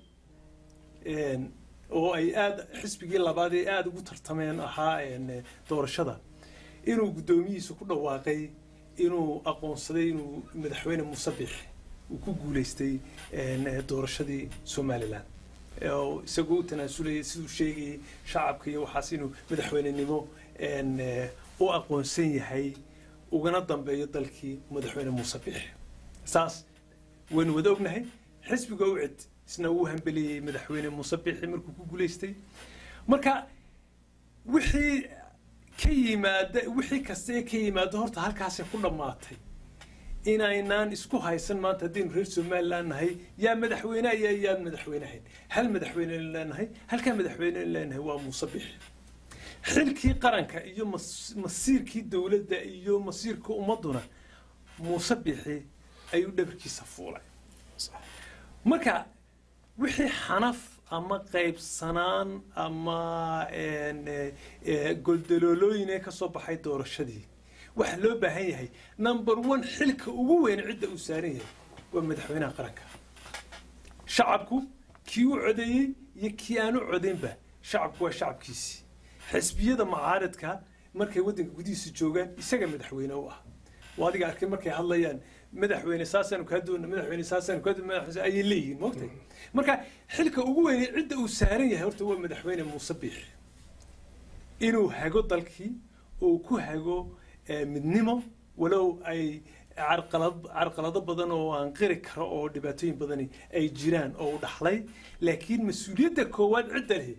oo ay aada xisbigii labaad ee aada ugu tartameen ahaa doorashada inuu guddoomiyihiisa ku dhawaaqay inuu aqoonsaday inuu madaxweyne muuse bixi uu ku guulaystay doorashadii somalilan oo isagoo u tanaasulaya siduu sheegayay shacabka iyo waxaas inuu madaxweynenimo u aqoonsan yahay ugana dambeeyo dalkii madaxweyne muuse bixi saas waynu wada ognahay xisbiga u cid isna uu hambeliyey madaxweyne muuse bixi markuu ku guulaystay marka wixii ka yimaada wixii kasta ee ka yimaada horta halkaasay ku dhammaatay inaynaan isku haysan maanta haddaynu reer somaliland nahay yaa madaxweyneha iyo yaan madaxweynehayn hal madaxweyne leenahay halkaa madaxweyne leenahay waa muuse bixi xilkii qaranka iyo masiirkii dowladda iyo masiirka ummadduna muuse bixi ayuu dhabarkiisa fuulay marka wixii xanaf ama qaybsanaan ama goldaloolooyin ee ka soo baxay doorashadii waxaa loo baahan yahay number one xilka ugu weyn cidda uu saaran yahay waa madaxweynaha qaranka shacabku kii u codeeyey iyo kii aan u codaynba shacabku waa shacabkiisii xisbiyada macaaridka markay waddanka gudihiisa joogaan isaga madaxweyne u ah waa adiga arkay markay hadlayaan madaxweyne saasaanu kaa doona madaxweyne saasaanu kaa doona madaxweyne ayay leeyihiin moogtay marka xilka ugu weyn cidda uu saaran yahay horta waa madaxweyne muuse biixi inuu hago dalkii oo ku hago midnimo walow ay carqalad carqalado badan oo aan qiri karo oo dhibaatooyin badani ay jiraan oo u dhaxlay laakiin mas-uuliyadda koowaad cidda lehi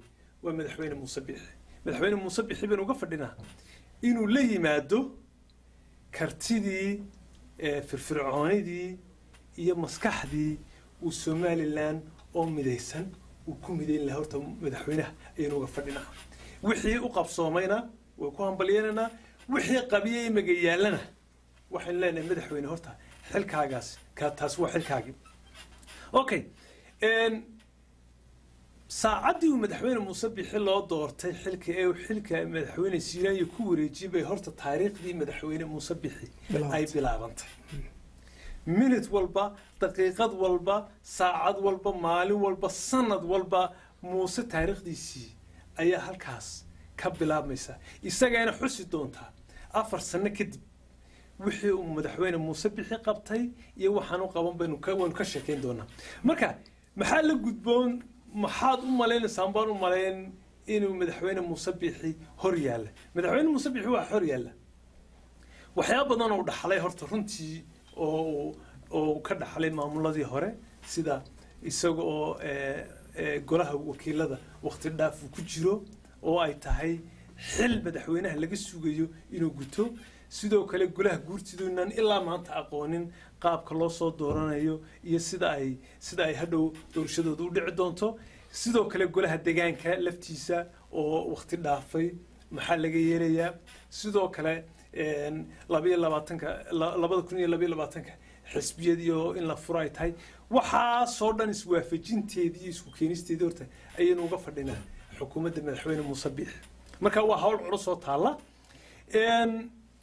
waa madaxweyne muuse bixi madaxweyne muuse bixi baynu uga fadhinaa inuu la yimaado kartidii eh, firfircoonidii iyo maskaxdii uu somalilan oo midaysan uu ku midayn lahaa horta madaxweynaha ayaynu uga fadhinaa wixii u qabsoomayna way ku hambalyeynanaa wixii qabiyey magayaalana waxaynu leenahay madaxweyne horta xilkaagaas ka taas waa xilkaagii okay n saacaddii uu madaxweyne muuse bixi loo doortay xilka ee uu xilka madaxweyne siiraayo ku wareejiyey bay horta taariikhdii madaxweyne muuse bixi ay bilaabantay minute walba daqiiqad walba saacad walba maalin walba sanad walba muuse taariikhdiisii ayaa halkaas ka bilaabmaysa isagayna xusi doontaa afar sano kadib wixii uu madaxweyne muuse bixi qabtay iyo waxaan u qaban baynu ka waynu ka sheekayn doonaa marka maxaa la gudboon maxaad u malaynaysaan baan u malayn inuu madaxweyne muuse bixi hor yaalla madaxweyne muuse bixi waa hor yaalla waxyaaba badan oo dhaxlay horta runtii oo oo ka dhaxlay maamuladii hore sida isaga oo eh, eh, golaha wakiilada waqti dhaaf uu ku jiro oo ay tahay xil madaxweynaha laga sugayo inuu guto sidoo kale golaha guurtiduunan ilaa maanta aqoonin qaabka loo soo dooranayo iyo sida ay sida ay hadhow doorashadooda u dhici doonto sidoo kale golaha degaanka laftiisa oo waqti dhaafay maxaa laga yeelayaa sidoo kale een, labayo labaatanka la- labada kun iyo labayo labaatanka xisbiyadiio in la furo ay tahay waxaasoo dhan iswaafajinteedii iyo isku keenisteedii horta ayaynu uga fadhinaa xukuumadda madaxweyne muuse biixi marka waa hawl culus oo taalla Een,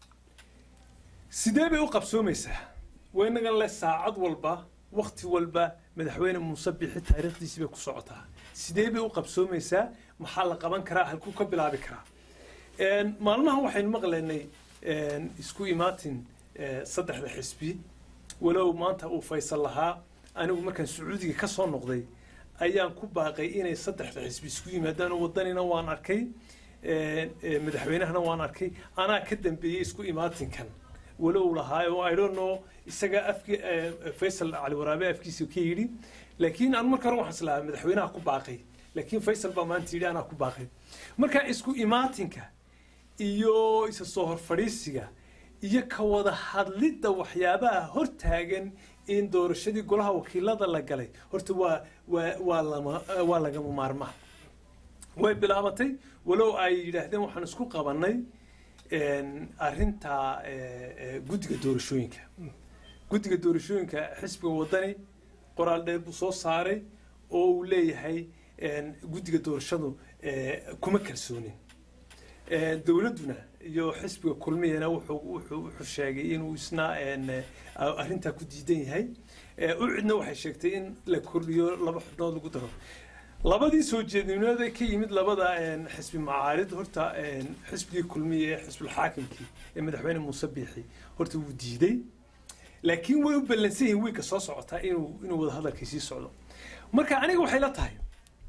sidee bay u qabsoomaysaa waa inagan le saacad walba wakti walba madaxweyne muuse bixi taariikhdiisii bay ku socotaa sidee bay u qabsoomaysaa maxaa la qaban karaa halkuu ka bilaabi karaa Een, maalmahan waxaynu maqlaynay een, isku imaatin eh, saddexda xisbi walow maanta uu faysal lahaa anigu markaan sacuudiga ka soo noqday ayaan ku baaqay inay saddexda xisbi isku yimaadaan oo wadanina waan arkay een, eh, madaxweynahana waan arkay anaa ka dambeeyey isku imaatinkan walow lahaa oo I don't know isaga afki eh, Faisal Ali Waraabe afkiisa ka yidhi laakiin aan marka hore waxaan islahaa madaxweynaha ku baaqay laakiin Faisal baa maanta yidhi anaa ku baaqay marka isku imaatinka iyo isa soo hor fadhiisiga iyo ka wada hadlidda waxyaabaha hortaagan in doorashadii golaha wakiilada la galay horta waa waa waa lama waa lagama maarmaan way bilaabatay walow ay yidhaahdeen waxaan isku qabannay een, arrinta eh, eh, guddiga doorashooyinka guddiga doorashooyinka xisbiga wadani qoraal dheer buu soo saaray oo uu leeyahay een, guddiga doorashadu eh, kuma kalsoonin Eh, dowladduna iyo xisbiga kulmiyana wuxuu wuxuu wuxuu sheegay inuu isna een, eh, arrintaa ku diidan yahay Eh, ucidna waxay sheegtay in la kordhiyo laba xubnood lagu daro labadii soo jeednimada ka yimid labada een, xisbi macaarid horta een, xisbigii kulmiye ee xisbulxaakimkii ee madaxweyne muuse biixi horta wuu diiday laakiin way u ballansan yihiin wiilka soo socotaa inuu inuu wada hadalkii sii socdo marka aniga waxay la tahay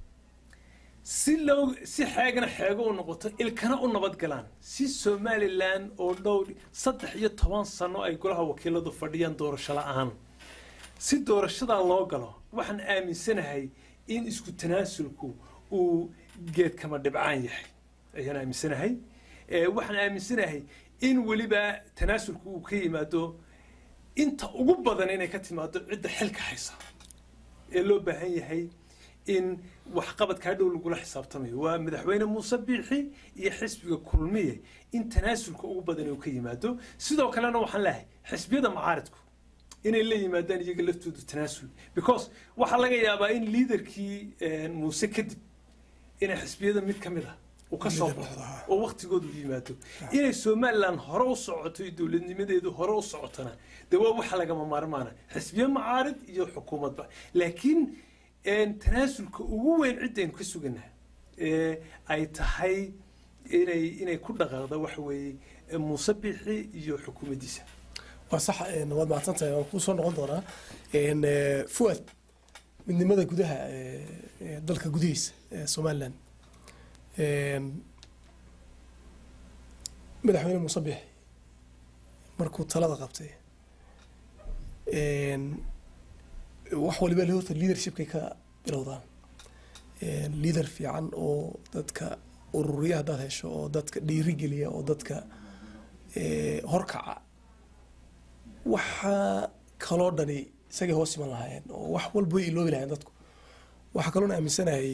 si loo si xeegana xeego u noqoto ilkana u nabad galaan si somalilan oo dhow saddex iyo toban sano ay golaha wakiiladu fadhiyaan doorasho la-aan si doorashadaa loo galo waxaan aaminsanahay in isku tanaasulku uu geedkama dhibcaan yahay ayaan aaminsanahay Eh, waxaan aaminsanahay in weliba tanaasulku uu ka yimaado inta ugu badan inay ka timaado cidda xilka haysa ee loo baahan yahay in waxqabadka hadhow lagula xisaabtamayo waa madaxweyne muuse biixi iyo xisbiga kulmiye in tanaasulka ugu badan uu ka yimaado sidoo kalena waxaan leeyahay xisbiyada macaaridku inay la yimaadaan iyaga laftoodu tanaasul because waxaa laga yaabaa in liidarkii een, muuse kadib inay xisbiyada mid ka mid ah uu ka soo Liider baxo noqdo, ah. oo waqtigoodu yimaado inay somalilan hore u socoto iyo dowladnimadeedu hore u socotona dee waa waxa lagama maarmaana xisbiyo macaarid iyo xukuumadba laakiin een, tanaasulka ugu weyn ciddaynu ka suganaa ee ay tahay inay inay ku dhaqaaqda waxa weeye ee muuse biixi iyo xukuumaddiisa waa sax een, waad mahadsantahay waan kuu soo noqon doonaa Een, eh, fuad midnimada gudaha ee, ee dalka gudihiisa ee somalilan Een, madaxweyne muuse bixi markuu talada qabtay een, wax waliba le horta leadershipkay ka bilowdaan liader fiican oo dadka ururiya haddaad hesho oo dadka dhiirigeliya oo dadka horkaca waxaa kaloo dhani isagay hoos iman lahaayeen oo wax walba way iloobi lahayeen dadku waxaa kaloona aaminsanayay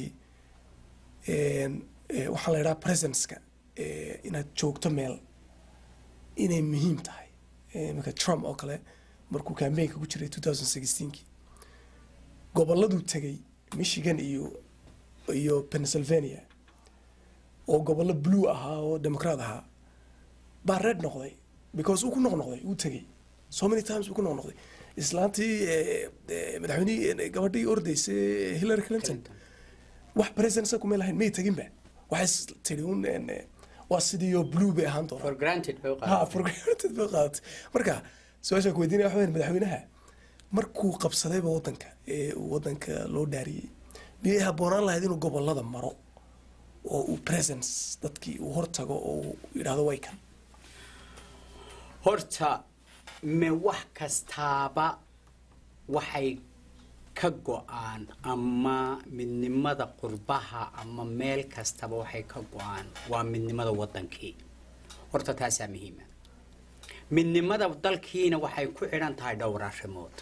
waxaan la idhaha presenceka inaad joogto meel inay muhiim tahay iminka trump oo kale markuu campaignka ku jiray two thousand sixteenkii gobolladuu tegay michigan iyo iyo pennsylvania oo gobollo blue ahaa oo democrat ahaa baa red noqday because uu ku noqnoqday uu tegay so many times uu ku noqnoqday islaantii madaxweynihii gabadhii ordaysay hillary clinton wax presidentsa kumay lahayn may teginba waxay tiri un waa sidiioo blue bay ahaan doonaa for granted bay u ha qaadatay for granted bay qaadatay marka su-aashaan ku weydiinaya waxa weyn madaxweynaha markuu qabsadayba waddanka ee uu waddanka loo dhaariyey miyay habboonaan lahayd inuu gobollada maro oo uu presence dadkii uu hortago oo uu yidhaahdo way kan horta me wax kastaaba waxay ka go-aan ama midnimada qurbaha ama meel kastaba waxay ka go-aan waa midnimada wadankii horta taasaa muhiima midnimada dalkiina waxay ku xidhan tahay dhowr arrimood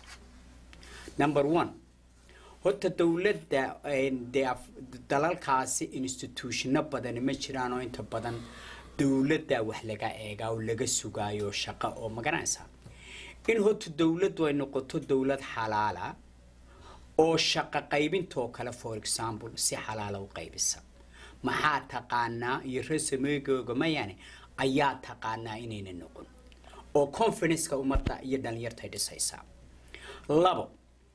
number one horta dowladda dee af- dalalkaasi institutionno badani ma jiraan oo inta badan dowladda wax laga eegaa oo laga sugaayo shaqo oo magaranaysaa in horta dowladdu ay noqoto dowlad xalaala oo shaqo qaybintoo kale for example si xalaala u qaybisa maxaa taqaanaa iyo resamegooga mayane ayaa taqaanaa inayna noqon oo confidenceka ummadda iyo dhalinyarta dhisaysaa labo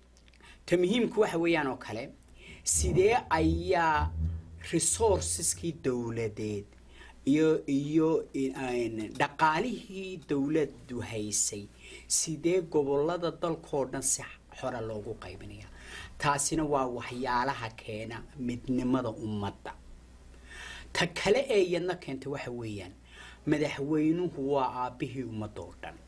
ta muhiimku waxa weeyaan oo kale sidee ayaa resourceskii dowladeed iyo iyo in- dhaqaalihii dowladdu haysay sidee gobolada dalkoo dhan si xora loogu qaybinaya taasina waa waxyaalaha keena midnimada ummadda ta kale ee iyadna keenta waxa weeyaan madaxweynuhu waa aabbihii ummadda oo dhan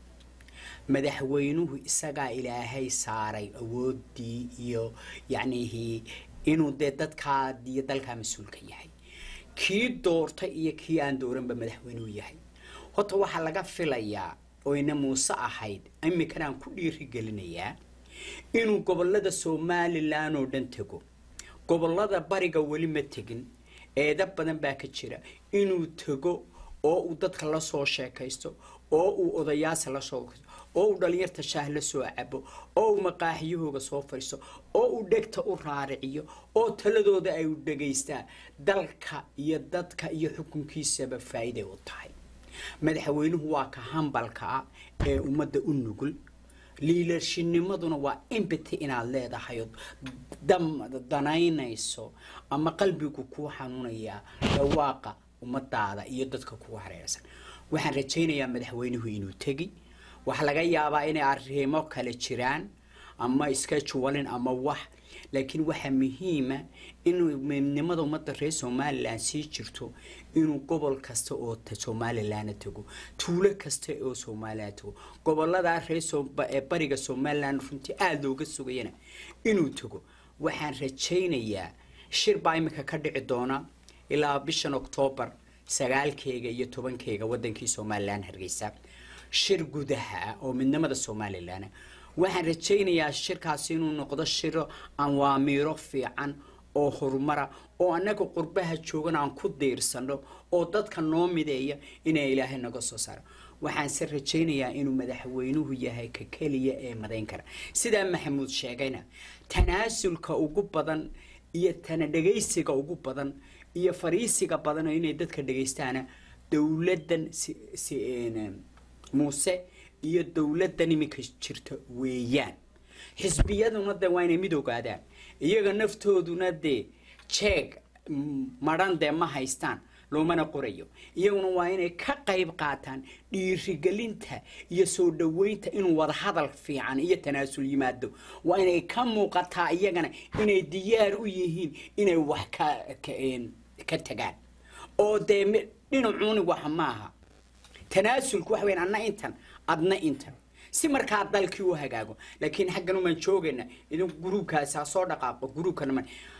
madaxweynuhu isagaa ilaahay saaray awoodii iyo yacnihii inuu dee dadkaa iyo dalkaa mas-uulka yahay kii doortay iyo kii aan dooranba madaxweynuhu yahay horta waxaa laga filayaa oyna muuse ahayd imikan aan ku dhiirigelinayaa inuu gobolada somalilan oo dhan tego gobolada bariga weli ma tegin eeda badan baa ka jira inuu tego oo uu dadka la soo sheekaysto oo uu odayaasa la soo oo uu dhalinyarta shaah la soo cabo oo uu maqaaxiyahooga soo fadhiisto oo uu dhegta u raariciyo oo taladooda ay u dhegaystaan dalka iyo dadka iyo xukunkiisaba faa'iiday u tahay madaxweynuhu waa ka hambalka ah ee ummadda u nugul liilarshinimaduna waa empathy inaad leedahay oo dam danaynayso ama qalbigu kuu xanuunayaa dhawaaqa ummadaada iyo dadka kugu hareeraysan waxaan rajaynayaa madaxweynuhu inuu tegi waxaa laga yaabaa inay arrimo kale jiraan ama scheduling ama wax laakiin waxaa muhiima inuu midnimada ummadda reer somalilan sii jirto inuu gobol kasta oo ta- somalilanna tago tuulo kasta oo somalilan tago goboladaa reer So- ba- ee bariga somalilan runtii aada looga sugayana inuu tago waxaan rajaynayaa shir baa imika ka dhici doona ilaa bishan oktoobar sagaalkeega iyo tobankeyga wadankii somalilan hargeysa shir gudaha ah oo midnimada somalilan waxaan rajaynayaa shirkaasi inuu noqdo shiro awaamiiro fiican oo horumara oo annaga qurbaha joogan aan ku diirsano oo dadka noo mideeya inay ilaahay naga soo saaro waxaanse rajaynayaa inuu madaxweynuhu yahay ka keliya ee madayn kara sidaa maxamuud sheegayna tanaasulka ugu badan iyo tana dhegaysiga ugu badan iyo fariisiga badan oo inay dadka dhegaystaana dowladdan si si een, muuse iyo dowladdan iminka jirta weeyaan xisbiyaduna de waa inay mid ogaadaan iyaga naftooduna dee jeeg mm, madhan dee ma haystaan loomana qorayo iyaguna waa inay ka qayb qaataan dhiirigelinta iyo soo dhaweynta inuu wadahadal fiican iyo tanaasul yimaado waa inay ka muuqataa iyagana inay diyaar u yihiin inay wax ka ka, een, ka tagaan oo dee mi- dhinacuuni wax maaha tanaasulku waxa weyn anna intan adna intan si markaa dalkii u hagaago laakiin xaggan umaan joogayna idinku gruubkaasi ha soo dhaqaaqo gruubkana man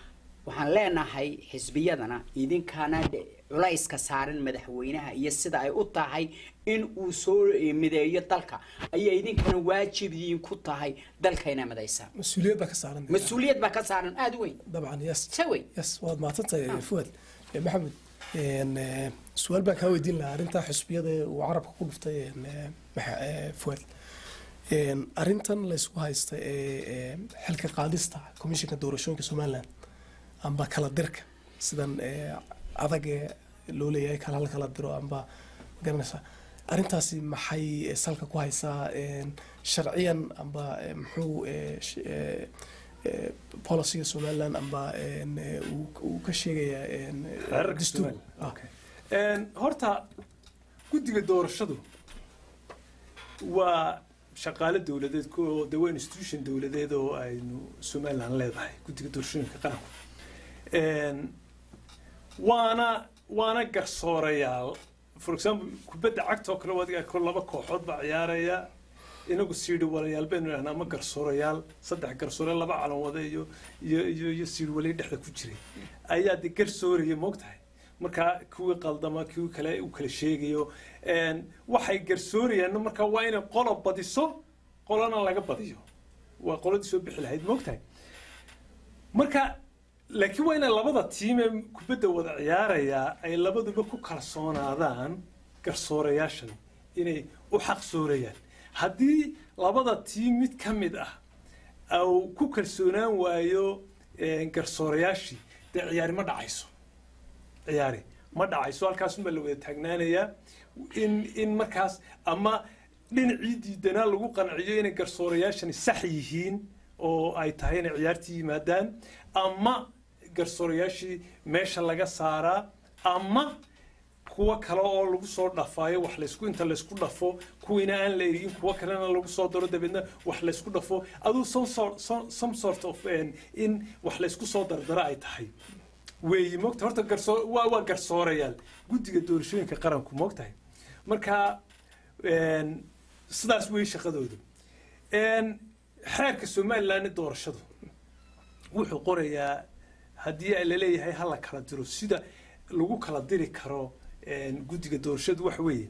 waxaan leenahay xisbiyadana idinkana dhe- culayska saaran madaxweynaha iyo sida ay u tahay in uu soo eh, mideeyo dalka ayay idinkana waajib idiin ku tahay dalka inay midaysaan mas-uuliyad baa ka saaran mas-uuliyad baa ka saaran aada u weyn dabcan yes se weyn yes waad mahadsantahay fuad Eh, maxamed een, eh, su-aal baan kaa weydiin lahaa arrintaa xusbiyada ee uu carabka ku dhuftay een, eh, maxa- eh, fuad Een, arrintan laysku haysta ee ee, xilka qaadista komishinka doorashooyinka somaliland amba kala dirka sidan ee, adag ee loo leeyahay kala hal kala diro amba magaranaysa arrintaasi maxay eh, salka ku haysaa een, sharciyan amba eh, muxuu eh, sh- eh, eh, policyga somaliland amba een, eh, uu- uu ka sheegayaa een, eh, xeerarka dastuur Somaliland. Ah, Okay. Een, horta guddiga doorashadu waa shaqaale dowladeed ko- de waa institution dowladeed oo aynu somaliland leedahay guddiga doorashooyinka qaranku Een, waana waana garsoorayaal for example kubadda cagta oo kale wadiga ko laba kooxood baa ciyaaraya inagu siidhi walayaal baynu idhahnaa ama garsoorayaal saddex garsoore laba calan wada iyo iyo iyo iyo siidhi walay dhexda ku jiray ayaa de garsooraya moogtahay markaa kuwii qaldama kuwii kale u kala sheegayo Een, waxay garsoorayaan markaa waa inay qola badiso qolana laga badiyo waa qoladii soo bixi lahayd moogtahay marka laakiin waa inay labada tiim ee kubadda wada ciyaaraya ay labaduba ku kalsoonaadaan garsoorayaashan inay u xaqsoorayaan haddii labada tiim mid ka mid ah au ku kalsoonaan waayo eh, garsoorayaashii dee ciyaari ma dhacayso ciyaari ma dhacayso halkaasunbaa la wada taagnaanayaa in in markaas ama dhinacii diidanaa lagu qanciyo inay garsoorayaashani sax yihiin oo ay tahay inay ciyaartii yimaadaan ama garsoorayaashii meesha laga saaraa ama kuwa kale oo lagu soo dhafaayo wax laysku inta laysku dhafo kuwiina aan la erigin kuwa kalena lagu soo daro dabeedna wax laysku dhafo aduu some sort, some, some sort of um, in wax laysku soo dardara ay tahay weeyi moogta horta garsoo waa waa garsoorayaal guddiga doorashooyinka qaranku moogtahay marka een, sidaas weeye shaqadooda Een, xeerka somaliland doorashadu wuxuu qorayaa haddii la leeyahay ha la kala diro sida lagu kala diri karo een, guddiga doorashadu waxa weeye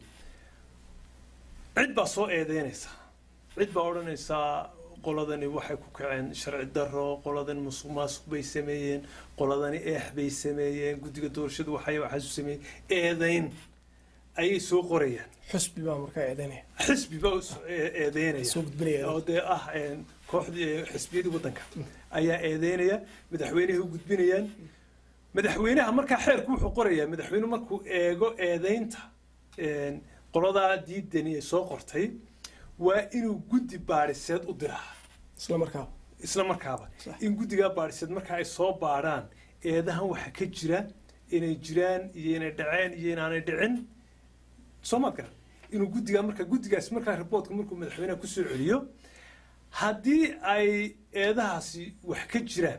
cid baa soo eedeynaysa cid baa odhanaysaa qoladani waxay ku kaceen sharci daro qoladani musuq maasuq bay sameeyeen qoladani eex bay sameeyeen guddiga doorashadu waxay waxaasu sameeyeen eedeyn ayay soo qorayaan xusbi baa markaa eedeynaya xisbi baa u soo ee- eedeynaya soo gudbinaya oo dee ah een, kooxdii ee, xisbiyadii waddanka ayaa eedeynaya madaxweynahay u gudbinayaan madaxweynaha markaa xeerku wuxuu qorayaa madaxweynuhu markuu eego eedeynta een, qoladaa diidani ee soo qortay waa inuu guddi baadhiseed u diraa isla markaa isla markaaba Sax. in guddigaa baadhiseed marka ay soo baadhaan eedahan waxa ka jira inay jiraan iyo inay dhaceen iyo inaanay dhicin soo maad garan inuu guddigaa marka guddigaas markaa riboortka markuu madaxweynaha kusoo celiyo haddii ay eedahaasi wax ka jiraan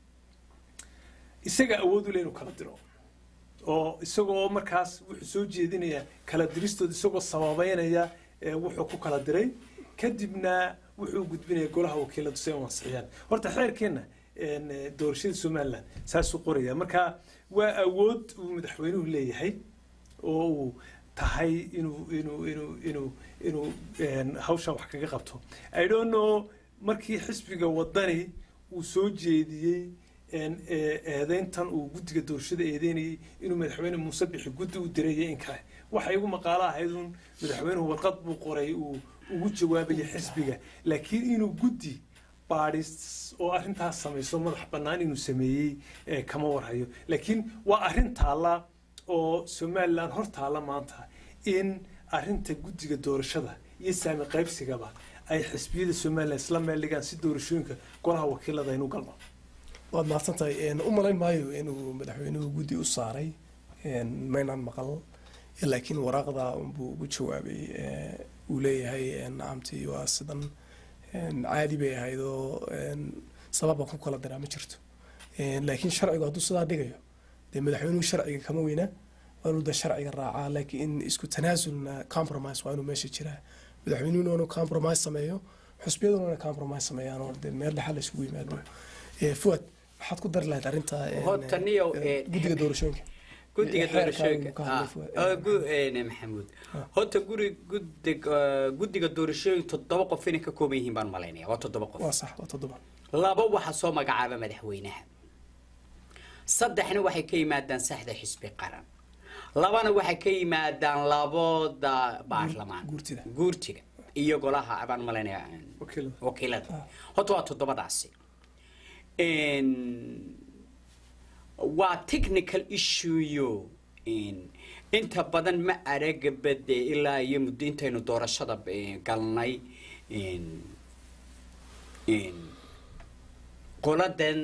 isaga awood u leh inuu kala diro oo isagoo markaas wuxuu soo jeedinayaa kala diristooda isagoo sababeynaya ee wuxuu ku kala diray kadibna wuxuu gudbinaya golaha wakiiladu si ay u ansixiyaan horta xeerkeenna een, eh, doorashada somaliland saasuu qoraya marka waa awood uu madaxweynuhu leeyahay oo uu tahay inuu inuu inuu inuu inuu een, hawshan wax kaga qabto i don't know markii xisbiga wadani uu soo jeediyey een, ee, eedeyntan uu guddiga doorashada eedeynayay inuu madaxweyne muuse bixi guddi u diray iyo in kale waxa igu maqaalo ahayd uun madaxweynuhu warqad buu qoray uu ugu jawaabayay xisbiga laakiin inuu guddi baadhis oo arrintaas samayso madax bannaan inuu sameeyey ee kama warhayo laakiin waa arrin taalla oo somaliland hor taalla maanta in arrinta guddiga doorashada iyo saami qaybsigaba ay xisbiyada somaliland isla meel dhigaan si doorashooyinka golaha wakiilada aynu galno waad mahadsan tahay Een, u malayn maayo inuu madaxweynuhu guddi u saaray een, maynaan maqal laakiin waraaqda unbuu ugu jawaabay ee, uu leeyahay een, nacamtii waa sidan een, caadi bay ahayd oo een, sababa ku kala diraa ma jirto Een, laakiin sharcigu hadduu sidaa dhigayo dee madaxweynuhu sharciga kama weyna waa inuu de sharciga raacaa laakiin isku tanaasulna compromise waa inuu meesha jiraa madaxweynuhuna inuu compromise sameeyo xusbiyaduna inay compromise sameeyaan oo dee meel dhexal la isugu yimaado Ee, fuad waxaad ku dari lahayd arrinta een, Horta niyow, een, ee, guddiga doorashooyinka guddiga Xeerka doorashooyinka ayuu ka hadlay ah, Fuad. ah, gu- een, maxamuud horta guri guddiga guddiga doorashooyinka toddoba qof inay ka kooban yihiin baan malaynaya waa toddoba qof waa sax waa toddoba laba waxaa soo magacaaba madaxweynaha saddexna waxay ka yimaadaan saxda xisbi qaran labana waxay ka yimaadaan labada baarlamaan guurtida. guurtiga iyo golaha baan malaynaya wakiilada wakiilada horta waa toddobadaasi Een, waa technical issueyo een, inta badan ma araga bade ilaa iyo muddo intaynu doorashada eh, galnay een, een, qoladan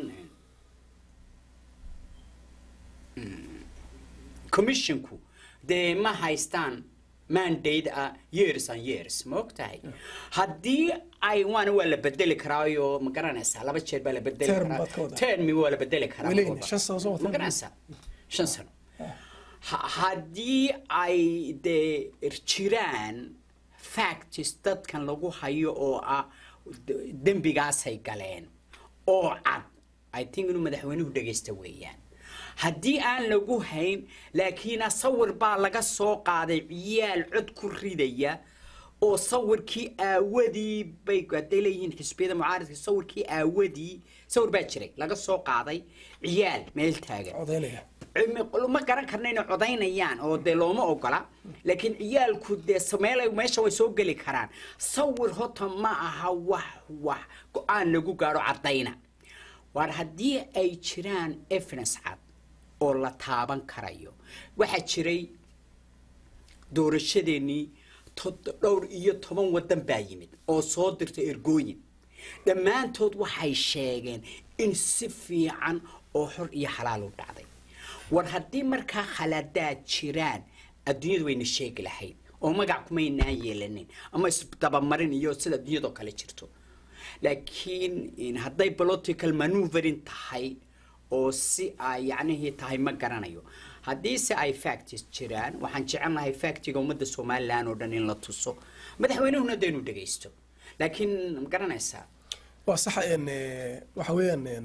mm, commissionku dee ma haystaan mandate ah years and years ma og tahay haddii ay waana waa la bedeli karaayo ma garanaysaa laba jeer baa la bedeli Term karaa baad ka wadaa. termi waa la bedeli karaa Weli walba. shan sano soo wataa. ma garanaysaa shan sano Ha- haddii ay dee jiraan facts dadkan lagu hayo oo ah d- dembigaasay galeen oo cad i think inuu madaxweynuhu dhegaysta weeyaan haddii aan lagu hayn laakiin sawir baa laga soo qaaday ciyaal cod ku ridaya oo sawirkii aawadii bay hadday leeyihiin xisbiyada mucaaradka sawirkii aawadii sawir baa jiray laga soo qaaday ciyaal meel taagan codaynaya Cilmi- ma garan karna inay codaynayaan oo dee looma ogola laakiin ciyaalku dee sameel meesha way soo geli karaan sawir hota ma aha wax wax go-aan lagu gaadho caddayna waar haddii ay jiraan evidence cad oo la taaban karayo waxaa jiray doorashadeennii tod- dhowr iyo toban waddan baa yimid oo soo dirtay ergooyin dhammaantood waxay sheegeen in si fiican oo xor iyo xalaal u dhacday war haddii markaa khaladaad jiraan adduunyadu wayna sheegi lahayd oo magac kumaynaan yeelanin ama isdabamarin iyo sida adduunyadoo kale jirto laakiin in hadday political maneuvering tahay oo si ay yacnihii tahay ma garanayo haddiise ay facts jiraan waxaan jecelnahay factiga ummadda somalilan oo dhan in la tuso madaxweynuhuna dee inuu dhegaysto laakiin ma garanaysaa waa sax een, eh, waxa weeyaan een,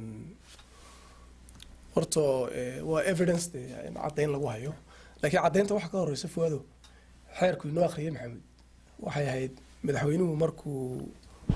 horta eh, waa evidence de in caddayn lagu hayo laakiin caddaynta waxa ka horeysa fuado xeerku inoo akhriyay maxamed waxay ahayd madaxweynuhu markuu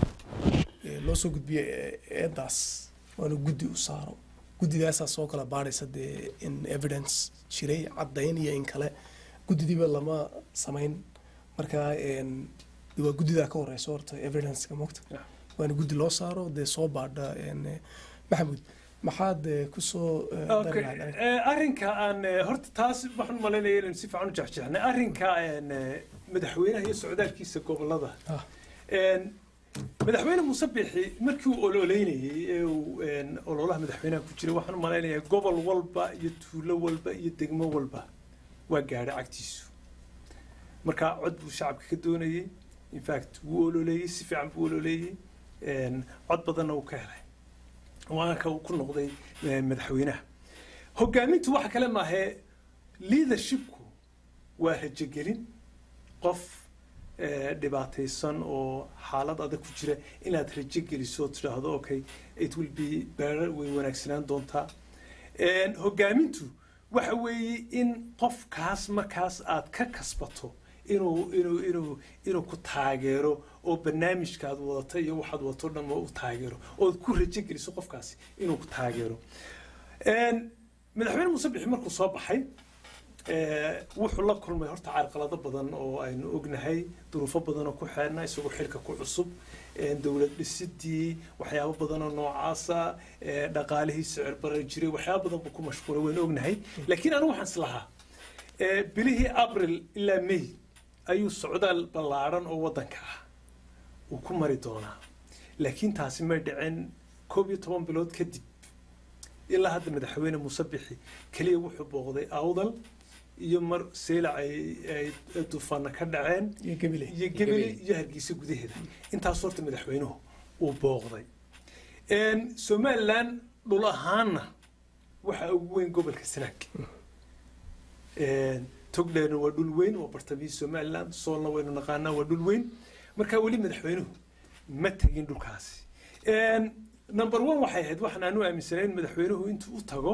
eh, loo soo gudbiyey eh, eedaas waanu guddi u saaro guddidaasaa soo kala baadhaysa dee in evidence jiray caddayn iyo in kale guddidiiba lama samayn marka een, de waa guddidaa ka horeysa horta evidenceka mogta Yeah. waana guddi loo saaro dee soo baadha een, eh, maxamuud maxaad eh, kusoo eh, dari Okay. lahayd aniga? Eh, arrinka aan eh, horta taas waxaan malaynaya inaan si fiican u jexjeexnay arrinka een, eh, madaxweynaha iyo socdaalkiisa gobolada Ah. Een, madaxweyne muuse bixi markii uu ololeynayey ee uu een, ololaha madaxweynaha ku jiray waxaan u malaynayaa gobol walba iyo tuulo walba iyo degmo walba waa gaadhay cagtiisu marka cod buu shacabka ka doonayey in fact wuu ololeeyey si fiican buu ololeeyey een, cod badanna uu ka helay waana ka uu ku noqday eh, madaxweynaha hogaamintu waxa kale maahee leadershipku waa rajogelin qof eh, dhibaataysan oo xaalad adag ku jira inaad rajo geliso oo tidhaahdo okay it will be better way wanaagsanaan doontaa Een, hogaamintu waxa weeye in qofkaas markaas aad ka kasbato inuu inuu inuu inuu ku taageero oo barnaamijkaad wadato iyo waxaad wadato o dhan u taageero ood ku rajo geliso qofkaasi inuu ku taageero Een, madaxweyne muuse bixi markuu soo baxay ee, wuxuu la kulmay horta carqalado badan oo aynu ognahay duruufo badan oo ku xeerna isagoo xilka ku cusub ee, dowlad dhisidii waxyaabo badan oo noocaasa ee, dhaqaalihii sicir barar jiray waxyaabo badan buu ku mashquulay waynu ognahay laakiin anigu waxaan islahaa ee, bilihii abril ilaa may ayuu socdaal ballaaran oo waddanka ah uu ku mari doonaa laakiin taasi may dhicin koob iyo toban bilood kadib ilaa hadda madaxweyne muuse bixi keliya wuxuu booqday awdal iyo mar seylac ay ay duufaana ka dhaceen iyo gebile iyo gebele iyo hargeysa gudaheeda intaas horta madaxweynuhu uu booqday Een, somaliland dhul ahaanna waxa ugu weyn gobolka sanaag Een, togdheerna waa dhul weyn waa bartamihii somaliland soolna waynu naqaanaa waa dhul weyn marka weli madaxweynuhu ma tegin dhulkaasi Een, number one waxay ahayd waxaan aanu aaminsanayn madaxweynuhu intuu u tago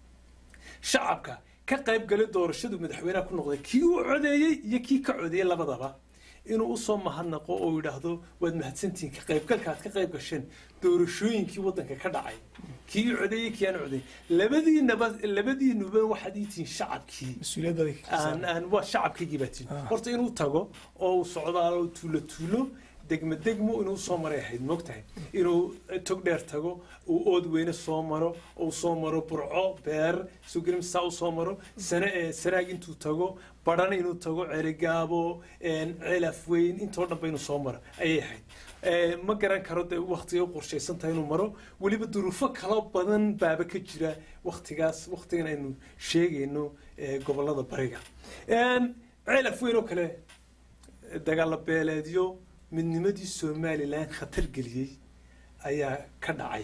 shacabka ka qayb galay doorashadu madaxweynaha ku noqday kii u codeeyey iyo kii ka codeeyey labadaba inuu usoo mahadnaqo oo yidhaahdo waad mahadsantihiin ka qaybgalka aad ka qayb gasheen doorashooyinkii waddanka ka dhacay kii u codeeyey kii aan codeeyey labadiinaba labadiinuba waxaad ii tihiin shacabkii mas-uuliyadda aan aan waa shacabkaygii baa tihiin horta inuu tago oo uu socdaalo tuulo tuulo degmo degmo inuu soo maray ahayd moogtahay inuu tog dheer tago uu ood weyne soo maro uu soo maro burco beer sugrimsaa u soo maro sana sanaag intuu tago badhan inuu tago cerigaabo celaf weyn intoo dhanba inuu soo maro ayay ahayd ma garan karo dee waktiga u qorshaysan tahay inuu maro weliba duruufo kalo badan baaba ka jira waktigaas waktigan aynu sheegayno gobolada bariga celaf weyn oo kale dagaalo beeleedyo midnimadii somalilan khatar geliyey ayaa ka dhacay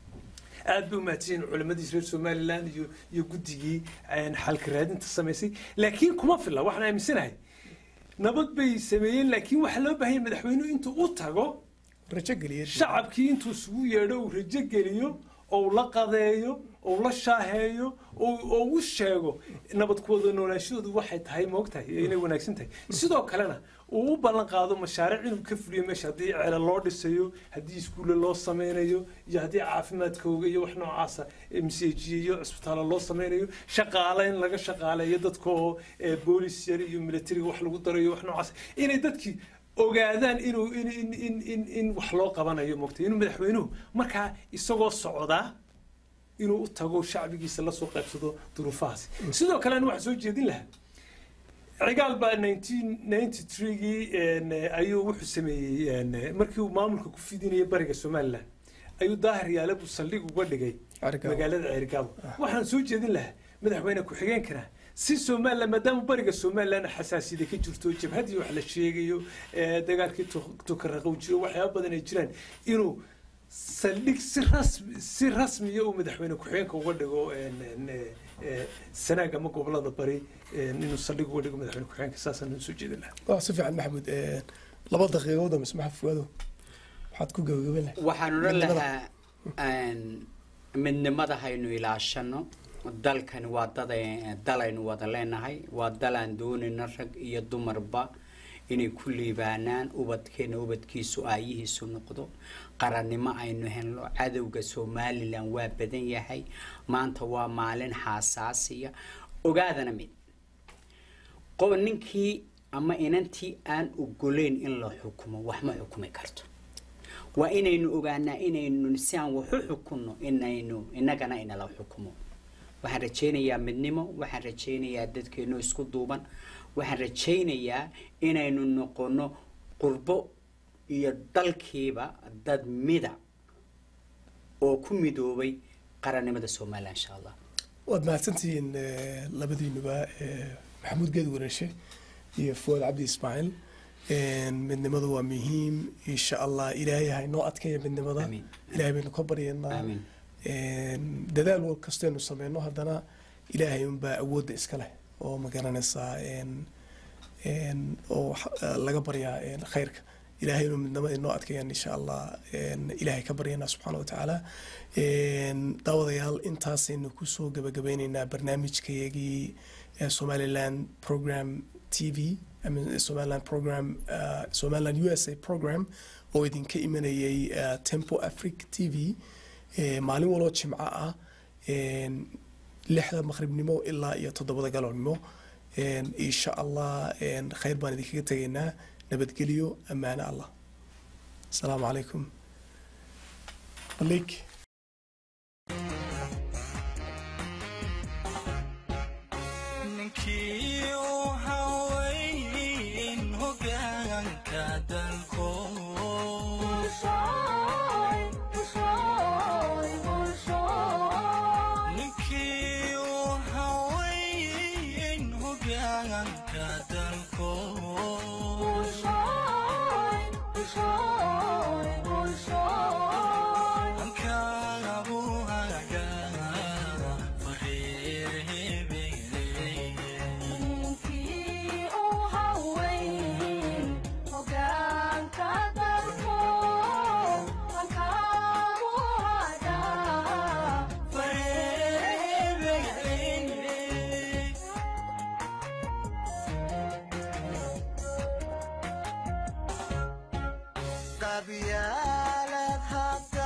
aad bay u mahadsanyihin culimadii reer somalilan iyo iyo guddigii xalka raadinta samaysay laakiin kuma filla waxaan aaminsanahay nabad bay sameeyeen laakiin waxaa loo baahanya madaxweynuhu intuu u tago rajo geliya shacabkii intuu isugu yeedho uu rajo geliyo oo la qadeeyo oo la shaaheeyo oo u sheego nabad kuwada noolaanshadoodu waxay tahay moogtahay inay wanaagsan tahay sidoo kalena uu u ballan qaado mashaariic inuu ka fuliyo meesha haddii ceela loo dhisayo haddii iskuulle loo sameynayo iyo haddii caafimaadkooga iyo wax noocaasa msjiyo iyo cisbitaalo loo sameynayo shaqaale in laga shaqaaleeyo dadka oo boolis yar iyo militariga wax lagu darayo wax noocaas inay dadkii ogaadaan inuu in in in in in wax loo qabanayo moogtay inuu madaxweynuhu markaa isagoo socdaa inuu u tago shacbigiisa lasoo qaybsado duruufahaasi sidoo kale an waxaan soo jeedin lahaa cigaal baa nineteen ninety threegii ayuu wuxuu sameeyey markii uu maamulka ku fidinayay bariga somaliland ayuu daahir yaale buu saldhig uga dhigay magaalada ceerigaabo waxaan soo jeedin lahaa madaxweyne ku-xigeenkana si somaliland maadaama bariga somaliland xasaasiyada ka jirto jabhadii wax la sheegayo dagaalkii tukaraqow jiro waxyaaba badan ay jiraan inuu saldhig si rasmi si rasmiya uu madaxweyne ku-xigeenka uga dhigo sanaag ama gobolada bari inuu saldhig uga dhigo madaxweyne ku-xigeenka saasaan soo jeedin lahaa waa si fiican maxamuud laba daqiiqood ama ismaxa fuwaado waxaad ku gabagaben lahay waxaan odhan lahaa midnimada haynu ilaashano dalkani waa dad dalaynu wada leenahay waa dalaan doonayna rag iyo dumarba inay ku liibaanaan ubadkeena ubadkiisu aayihiisu noqdo qarannimo aynu helno cadowga somalilan waa badan yahay maanta waa maalin xaasaasiya ogaadana mid qob ninkii ama inantii aan ogoleyn in la xukumo wax ma xukumi karto waa inaynu ogaanaa inaynu si aan waxu xukunno inaynu innagana inala xukumo waxaan rajaynayaa midnimo waxaan rajaynayaa dadkeenu isku duuban waxaan rajaynayaa inaynu noqono qurbo iyo dalkiiba dad mida oo ku midoobay qarannimada somalilan insha allah waad mahadsantihiin labadiinuba maxamuud geed wareeshe iyo fuwaad cabdi ismaaciil midnimada waa muhiim insha allah ilaahay ha inoo adkeeya midnimada ilaahay baynu ka baryaynaa dadaal wal kastaynu sameyno haddana ilaahay unbaa awoodda iska leh oo ma garanaysaa oo laga baryaa khayrka ilaahay inuu midnimada inoo adkeeyaan insha allah ilaahay ka baryanaa subxaana wa tacaala daawadayaal intaasaynu kusoo gabagabeyneynaa barnaamijkayagii somaliland program t v somaliland program somaliland u s a program oo idinka imanayay tempo afric t v maalin waloo jimco ah lixda maqribnimo ilaa iyo toddobada galabnimo insha allah khayr baan idinkaga tegaynaa nabadgelyo ammaano allah asalaamu calaykum malik cadaalad hadda